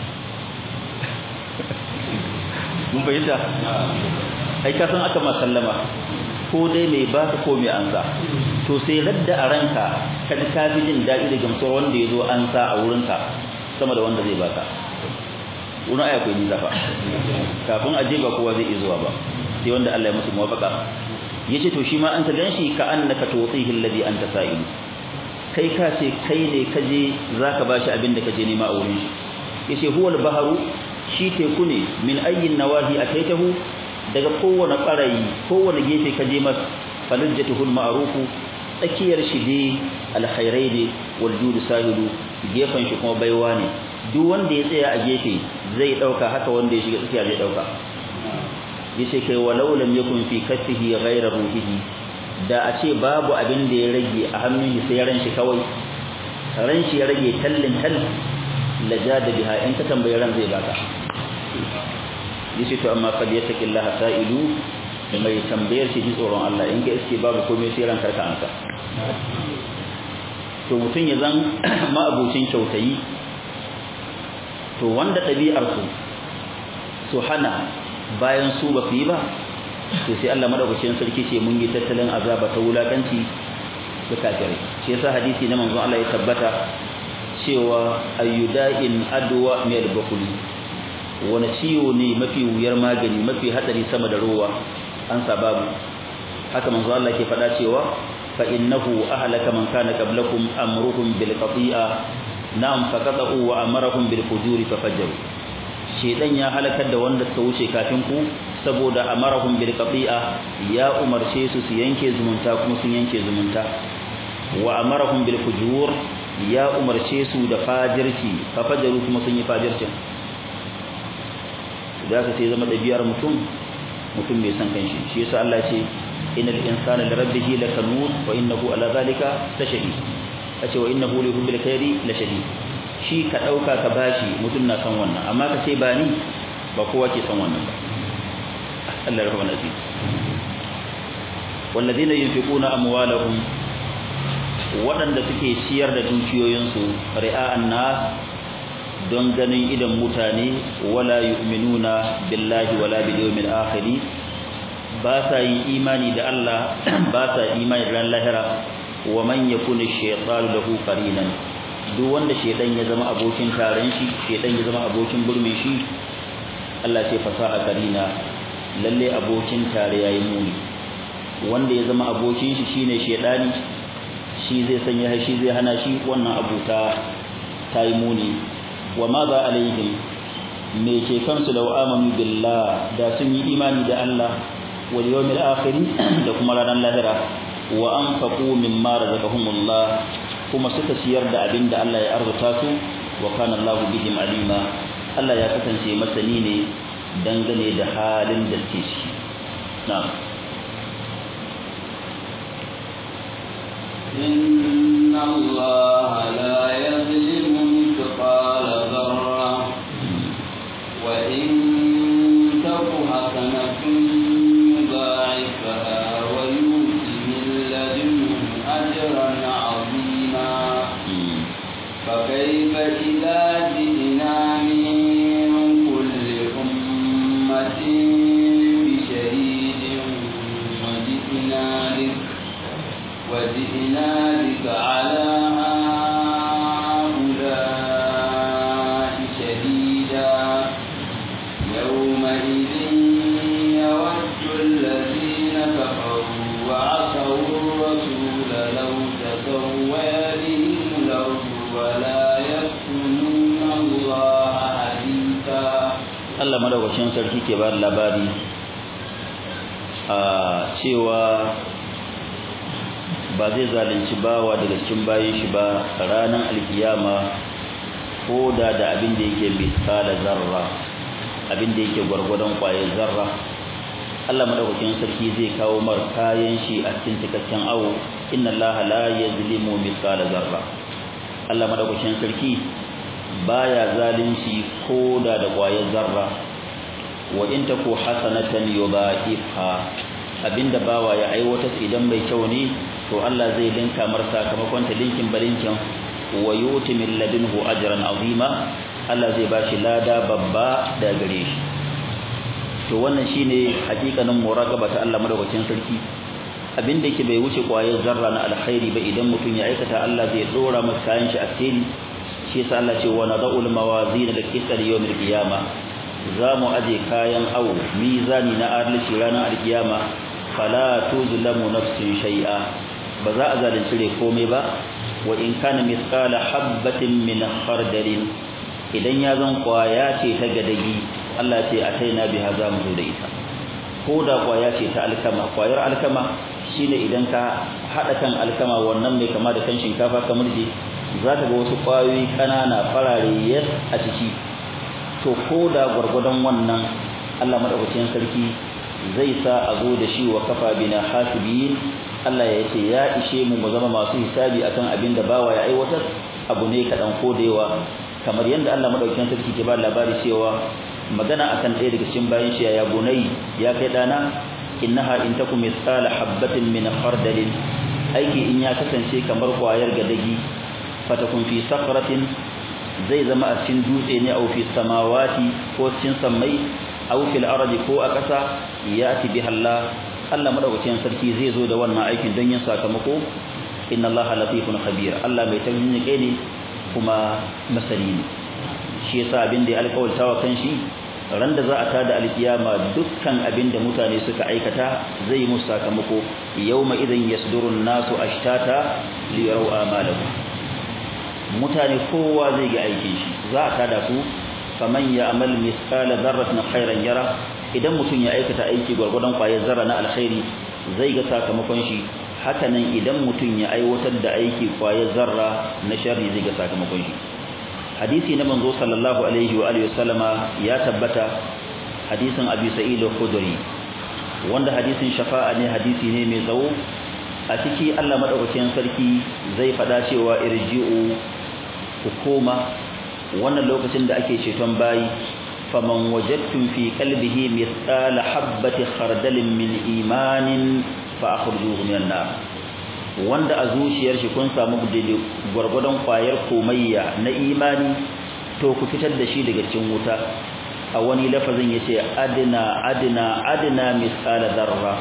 mun fahimta ai ka san aka ma sallama ko dai mai baka ko mai an sa to sai radda a ranka ka ji ka fi jin daɗi da gamsuwar wanda ya zo an sa a wurinka sama da wanda zai baka wani aya kai nisa fa kafin aje ba kowa zai zuwa ba sai wanda Allah ya musu muwafaka yace to shi ma an ta ganshi ka annaka tuwtihi alladhi anta sa'ilu kai ka ce kai ne kaje zaka bashi abin da kaje nema a wurin shi yace huwa al-bahru shi teku ne min ayyin nawahi ataitahu daga kowane barayi kowane gefe kaje mas falajjatuhu al-ma'rufu tsakiyar shi dai alkhairai ne wal judu sahilu gefen shi kuma baiwa ne duk wanda ya tsaya a gefe zai dauka haka wanda ya shiga tsakiya zai dauka yace kai walau lam yakun fi kaffihi ghayra ruhihi da a ce babu abin da ya rage a hannun shi sai ran shi kawai ran shi ya rage tallin tal lajada biha in ka tambaye ran zai baka yace to amma fal yattaqillaha sa'ilu mai tambayar shi ji tsoron Allah in ga iske babu komai sai ran karka ansa to mutun ya zan ma'abucin kyautayi to wanda ɗabi'arsu su hana bayan su ba su yi ba to sai Allah madaukakin sarki ce mun yi tattalin azaba ta wulakanci da kafirai shi yasa hadisi na manzon Allah ya tabbata cewa ayyuda'in adwa min al-bukhli wani ciwo ne mafi wuyar magani mafi hadari sama da ruwa an sababu haka manzon Allah ke faɗa cewa fa innahu ahlaka man kana qablakum amruhum bil qati'a na'am faqatu wa amarahum bil fujuri fafajjaru shedan ya halakar da wanda suka wuce kafin ku saboda amarahum bil qati'a ya umarce su su yanke zumunta kuma sun yanke zumunta wa amarahum bil fujur ya umarce su da fajirci fafajjaru kuma sun yi fajircin da ka sai zama dabiyar mutum mutum mai san kanshi shi yasa Allah ya ce innal insana lirabbihi lakanud wa innahu ala zalika lashahid kace wa innahu li hubbil khairi la shadid shi ka dauka ka bashi mutun na san wannan amma ka ce ba ni ba kowa ke san wannan ba Allah rahman aziz walladheena yunfiquna amwalahum waɗanda suke ciyar da dukiyoyinsu ri'a'an nas don ganin idan mutane wala yu'minuna billahi wala bil yawmil akhir ba sa yin imani da Allah ba sa imani da ran lahira wa man yakuna shaytanu lahu qarinan duk wanda shaytan ya zama abokin taron shi shaytan ya zama abokin burme shi Allah ce fasaha qarina lalle abokin tare yayi muni wanda ya zama abokin shi shine shaytani shi zai sanya shi zai hana shi wannan abuta tayi muni wa ma za alaihim me ke kansu da amanu billah da sun yi imani da Allah wal yawmil akhir da kuma ranar lahira wa anfaqu mimma razaqahumullah kuma suka ciyar da abin da Allah ya arzuta su wa kana Allahu bihim alima Allah ya kasance masani ne dangane da halin da suke ciki na'am إن الله لا يظلم مثقال ذرة وإن تك حسنة يضاعفها ويؤت من لدنه أجرا عظيما فكيف إذا جئنا من كل أمة وجئنا بك على هؤلاء شهيدا يومئذ يود الذين كفروا وعصوا الرسول لو تسوى بهم الأرض ولا يكتمون الله حديثا Allah madaukakin sarki ke ba da labari a cewa ba zai zalunci bawa daga cikin bayan shi ba ranar alkiyama ko da da abin da yake misala zarra abin da yake gwargwadon kwayar zarra Allah madaukakin sarki zai kawo mar kayan shi a cikin cikakken awo inna Allah la yazlimu misala zarra Allah madaukakin sarki baya zalunci ko da da kwayar zarra wa in taku hasanatan yudha'ifha abinda bawa ya aiwata idan mai kyau ne to Allah zai linka mar sakamakon ta linkin balinkin wa yuti min ladunhu ajran azima Allah zai bashi lada babba da gare shi to wannan shine hakikanin muraqaba ta Allah madaukakin sarki abinda yake bai wuce kwayar zarra na alkhairi ba idan mutum ya aikata Allah zai dora masa kayan shi a tsiri shi yasa Allah ce wa nadul mawazin da qisar yawmil qiyama zamu aje kayan awo mizani na adalci ranar alkiyama fala tuzlamu nafsin shay'a ba za a zalunci rai komai ba wa in kana mithqala habatin min khardalin idan ya zan kwaya ce ta gadagi Allah ce ataina biha za mu zo da ita ko da kwaya ce ta alkama kwayar alkama shine idan ka hada kan alkama wannan mai kama da kan shinkafa kamar je za ka ga wasu kwayoyi kanana farare yes a ciki to ko da gwargwadon wannan Allah madaukakin sarki zai sa a zo da shi wa kafa bina hasibin Allah ya ce ya ishe mu mu zama masu hisabi akan abin da bawa ya aiwatar abu ne kaɗan ko da yawa kamar yadda Allah madaukakin sarki ke ba labari cewa magana akan ɗaya daga cikin bayan shi ya bunai ya kai dana innaha in takum mithqala habatin min khardalin aiki in ya kasance kamar kwayar gadagi fatakun fi sakratin zai zama a cikin dutse ne au fi samawati ko cikin sammai au fil ardi ko a ƙasa yati biha Allah Allah madaukakin sarki zai zo da wannan aikin don yin sakamako inna Allah latifun khabir Allah mai tauhidi ne kuma masani ne shi yasa abin da ya alƙawarta wa kanshi ran da za a tada alkiyama dukkan abin da mutane suka aikata zai musu sakamako yawma idan yasdurun nasu ashtata li yaraw amalahum mutane kowa zai ga aikin shi za a tada su faman ya'mal mithqala dharratin khairan yara idan mutum ya aikata aiki gwargwadon kwayar zarra na alkhairi zai ga sakamakon shi hakanan idan mutum ya aiwatar da aiki kwayar zarra na sharri zai ga sakamakon shi hadisi na manzo sallallahu alaihi wa alihi wasallama ya tabbata hadisin abi sa'id al-khudri wanda hadisin shafa'a ne hadisi ne mai tsawo a ciki Allah madaukakin sarki zai fada cewa irji'u hukuma wannan lokacin da ake ceton bayi faman wajadtum fi qalbihi mithqala habati khardalin min imanin fa akhrijuhu minan nar wanda a zuciyar shi kun samu daidai gwargwadon kwayar komayya na imani to ku fitar da shi daga cikin wuta a wani lafazin yace adna adna adna misala zarra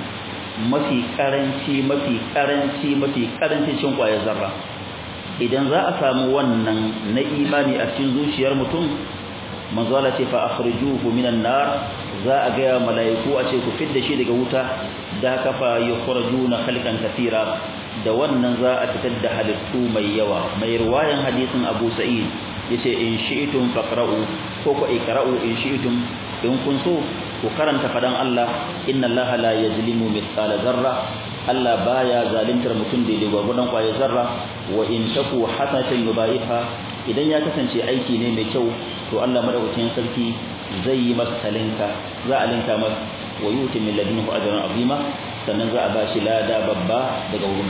mafi karanci mafi karanci mafi karanci cin kwayar zarra idan za a samu wannan na imani a cikin zuciyar mutum manzo Allah ce fa akhrijuhu minan nar za a ga malaiku a ce ku fidda shi daga wuta da kafa yukhrajuna khalqan kathira da wannan za a fitar da halittu mai yawa mai riwayan hadisin Abu Sa'id yace in shi'tum faqra'u ko ko ikra'u in shi'tum in kun so ku karanta fadan Allah inna Allah la yazlimu mithqala zarra Allah baya zalintar mutum da da gwagwadon kwaye zarra wa in taku hasanatan yudaifa idan ya kasance aiki ne mai kyau to Allah madaukakin sarki zai yi masa talinka za a linka masa wa yuti min ladunhu ajran azima sannan za a bashi lada babba daga wurin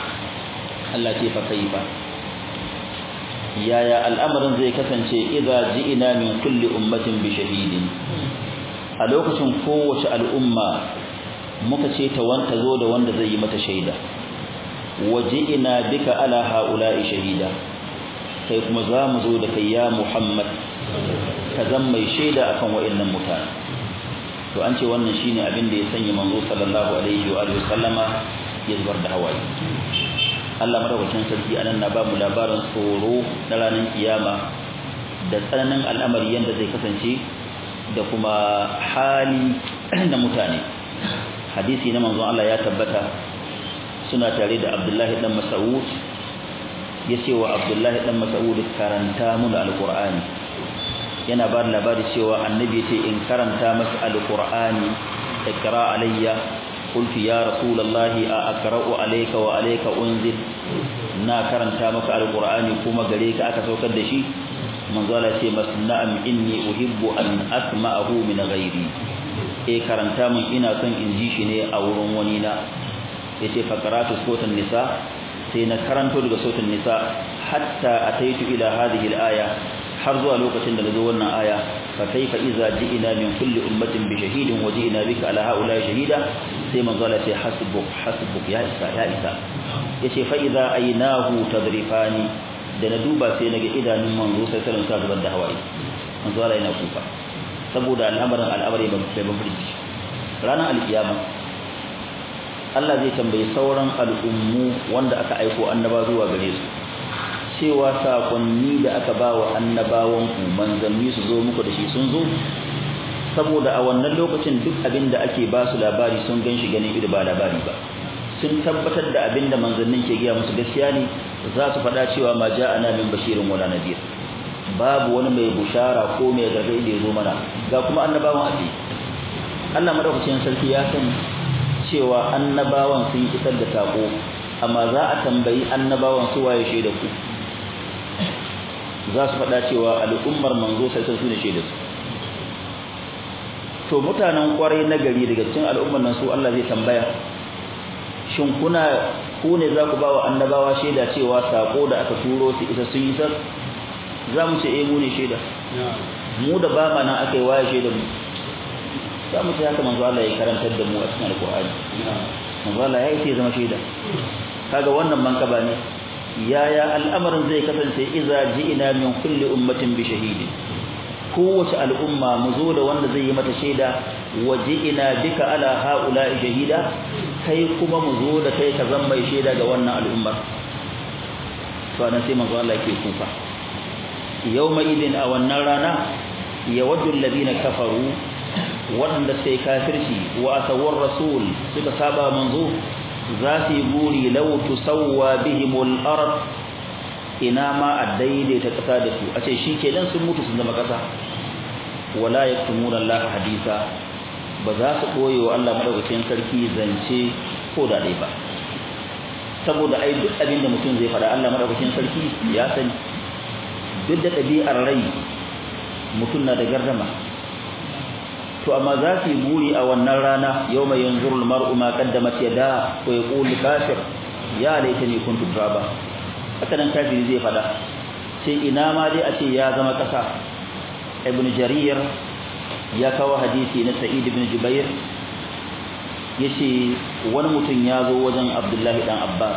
Allah ce fa kaifa yaya al'amarin zai kasance idza ji'ina min kulli ummatin bi shahidin a lokacin kowace al'umma muka ce ta wanta zo da wanda zai yi mata shaida waji'ina bika ala haula'i shahida kai kuma za mu zo da kai ya Muhammad ka zan mai shaida akan wa'annan mutane to an ce wannan shine abin da ya sanya manzo sallallahu alaihi wa alihi sallama ya zubar da hawaye Allah madaukakin sarki anan na ba mu labarin tsoro na ranar kiyama da tsananin al'amari yanda zai kasance da kuma hali na mutane hadisi na manzon Allah ya tabbata suna tare da Abdullahi dan Mas'ud yace wa Abdullahi dan Mas'ud karanta mu da alqur'ani yana ba labari cewa annabi ce in karanta masa alqur'ani ikra alayya qultu ya rasulullahi a aqra'u alayka wa alayka unzil na karanta maka alqur'ani kuma gare ka aka saukar da shi manzo Allah ce masna'am inni uhibbu an asma'ahu min ghairi eh karanta mun ina son in ji shi ne a wurin wani na yace fa qara'tu suratul nisa sai na karanto daga suratul nisa hatta ataitu ila hadhihi al-aya har zuwa lokacin da nazo wannan aya fa kaifa idza ji'ina min kulli ummatin bi shahidin wa ji'ina bika ala haula shahida sai manzo Allah ce hasbuk hasbuk ya isa ya isa yace fa idza aynahu tadrifani da na duba sai naga idanun manzo sai sallan sa zubar da hawaye manzo Allah yana kuka saboda al'amarin al'amari ba bai mafarki ranar alkiyama Allah zai tambayi sauran al'ummu wanda aka aiko annaba zuwa gare su cewa sakonni da aka ba wa annabawan ku manzanni su zo muku da shi sun zo saboda a wannan lokacin duk abin da ake ba su labari sun gan shi ganin ido ba labari ba sun tabbatar da abin da manzannin ke gaya musu gaskiya ne za su faɗa cewa ma ja'ana min bashirin wala nadir babu wani mai bushara ko mai gargaɗi da ya zo mana ga kuma annabawan aji Allah madaukakin sarki ya sani cewa annabawan sun isar da sako amma za a tambayi annabawan su waye shaida ku za su faɗa cewa al'ummar manzo sai sun ne shaida su to mutanen kwarai na gari daga cikin al'ummar nan su Allah zai tambaya shin kuna ku ne za ku ba wa annabawa shaida cewa sako da aka turo su isa sun yi sar za mu ce eh mu ne shaida mu da ba mana aka yi waye shaida mu za mu ce haka manzo Allah ya karantar da mu a cikin alqur'ani manzo Allah ya yi zama shaida kaga wannan mankaba ne yaya al'amarin zai kasance idza ji'ina min kulli ummatin bi shahidin kowace al'umma mu zo da wanda zai yi mata shaida waji'ina bika ala haula'i shahida kai kuma mu zo da kai ka zama mai shaida ga wannan al'ummar to anan sai manzo Allah yake kufa yawma idin a wannan rana yawaddu alladhina kafaru wanda sai kafirci wa asawar rasul suka saba manzo za su yi buri law tusawwa bihimul ard ina ma a daidaita kasa da su a ce shikenan sun mutu sun zama kasa wala yaktumuna Allah hadisa ba za su koye wa Allah madaukakin sarki zance ko da dai ba saboda ai duk abin da mutum zai faɗa Allah madaukakin sarki ya sani duk da ɗabi'ar rai mutum na da gardama to amma za su yi buri a wannan rana yau mai yanzuru mar'u ma qaddamat yada wa yaqulu kafir ya laitani kuntu turaba haka nan kafiri zai faɗa sai ina ma dai a ce ya zama ƙasa ibn jarir ya kawo hadisi na sa'id ibn jubair yace wani mutum ya zo wajen abdullahi dan abbas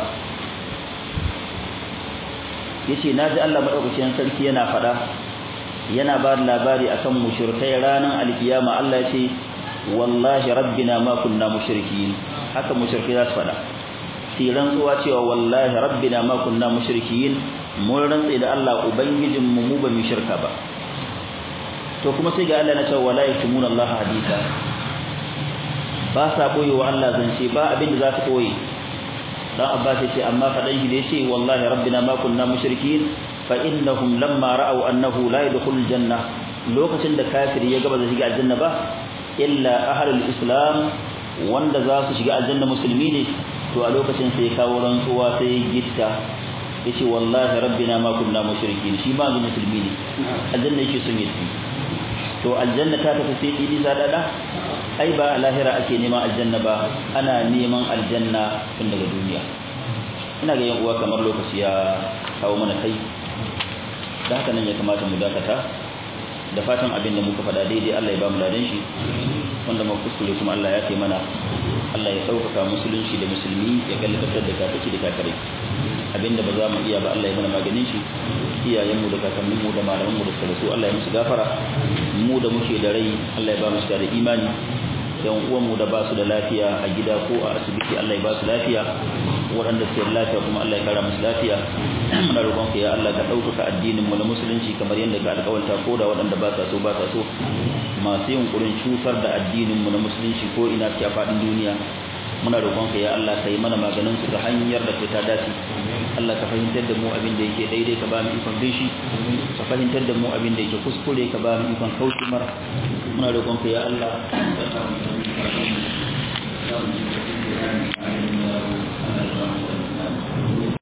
yace naji Allah madaukakin sarki yana fada yana ba da labari akan mushrikai ranar alkiyama Allah yace wallahi rabbina ma kunna mushrikin haka mushrikai za su fada sai rantsuwa cewa wallahi rabbina ma kunna mushrikin mun rantsi da Allah ubangijin mu mu ba mu shirka ba to kuma sai ga Allah na cewa wala yaktumuna Allah hadisa ba sa boye wa Allah zance ba abin da za su boye dan Abbas yace amma fadan shi da yace wallahi rabbina ma kunna mushrikin fa innahum lamma ra'aw annahu la yadkhulul janna lokacin da kafiri ya gaba da shiga aljanna ba illa ahlul islam wanda za su shiga aljanna musulmi ne to a lokacin sai kawo rantsuwa sai gitta yace wallahi rabbina ma kunna mushrikin shi ma ga musulmi ne aljanna yake son yi to aljanna ta tafi sai idi sadada ai ba lahira ake neman aljanna ba ana neman aljanna tun daga duniya ina ga yan uwa kamar lokaci ya kawo mana kai da haka nan ya kamata mu dakata da fatan abin da muka faɗa daidai Allah ya ba mu ladan shi wanda mu kuskure kuma Allah ya kai mana Allah ya sauƙaƙa musulunci da musulmi ya gallatar da kafirci da kafirai abinda ba za mu iya ba Allah ya mana maganin shi iyayenmu da kakanninmu da malamanmu da suka rasu Allah ya musu gafara mu da muke da rai Allah ya ba mu da imani yan uwanmu da ba su da lafiya a gida ko a asibiti Allah ya ba su lafiya waɗanda suke da lafiya kuma Allah ya kara musu lafiya muna roƙon ka ya Allah ka ɗaukaka addinin mu na musulunci kamar yadda ka alƙawarta ko da waɗanda ba sa so ba sa so masu yunkurin cutar da addinin mu na musulunci ko ina suke a faɗin duniya muna roƙon ka ya Allah ka yi mana maganin su ta hanyar da ta dace Allah ka fahimtar da mu abin da yake daidai ka ba mu ikon bin shi ka fahimtar da mu abin da yake kuskure ka ba mu ikon kauce mar muna roƙon ka ya Allah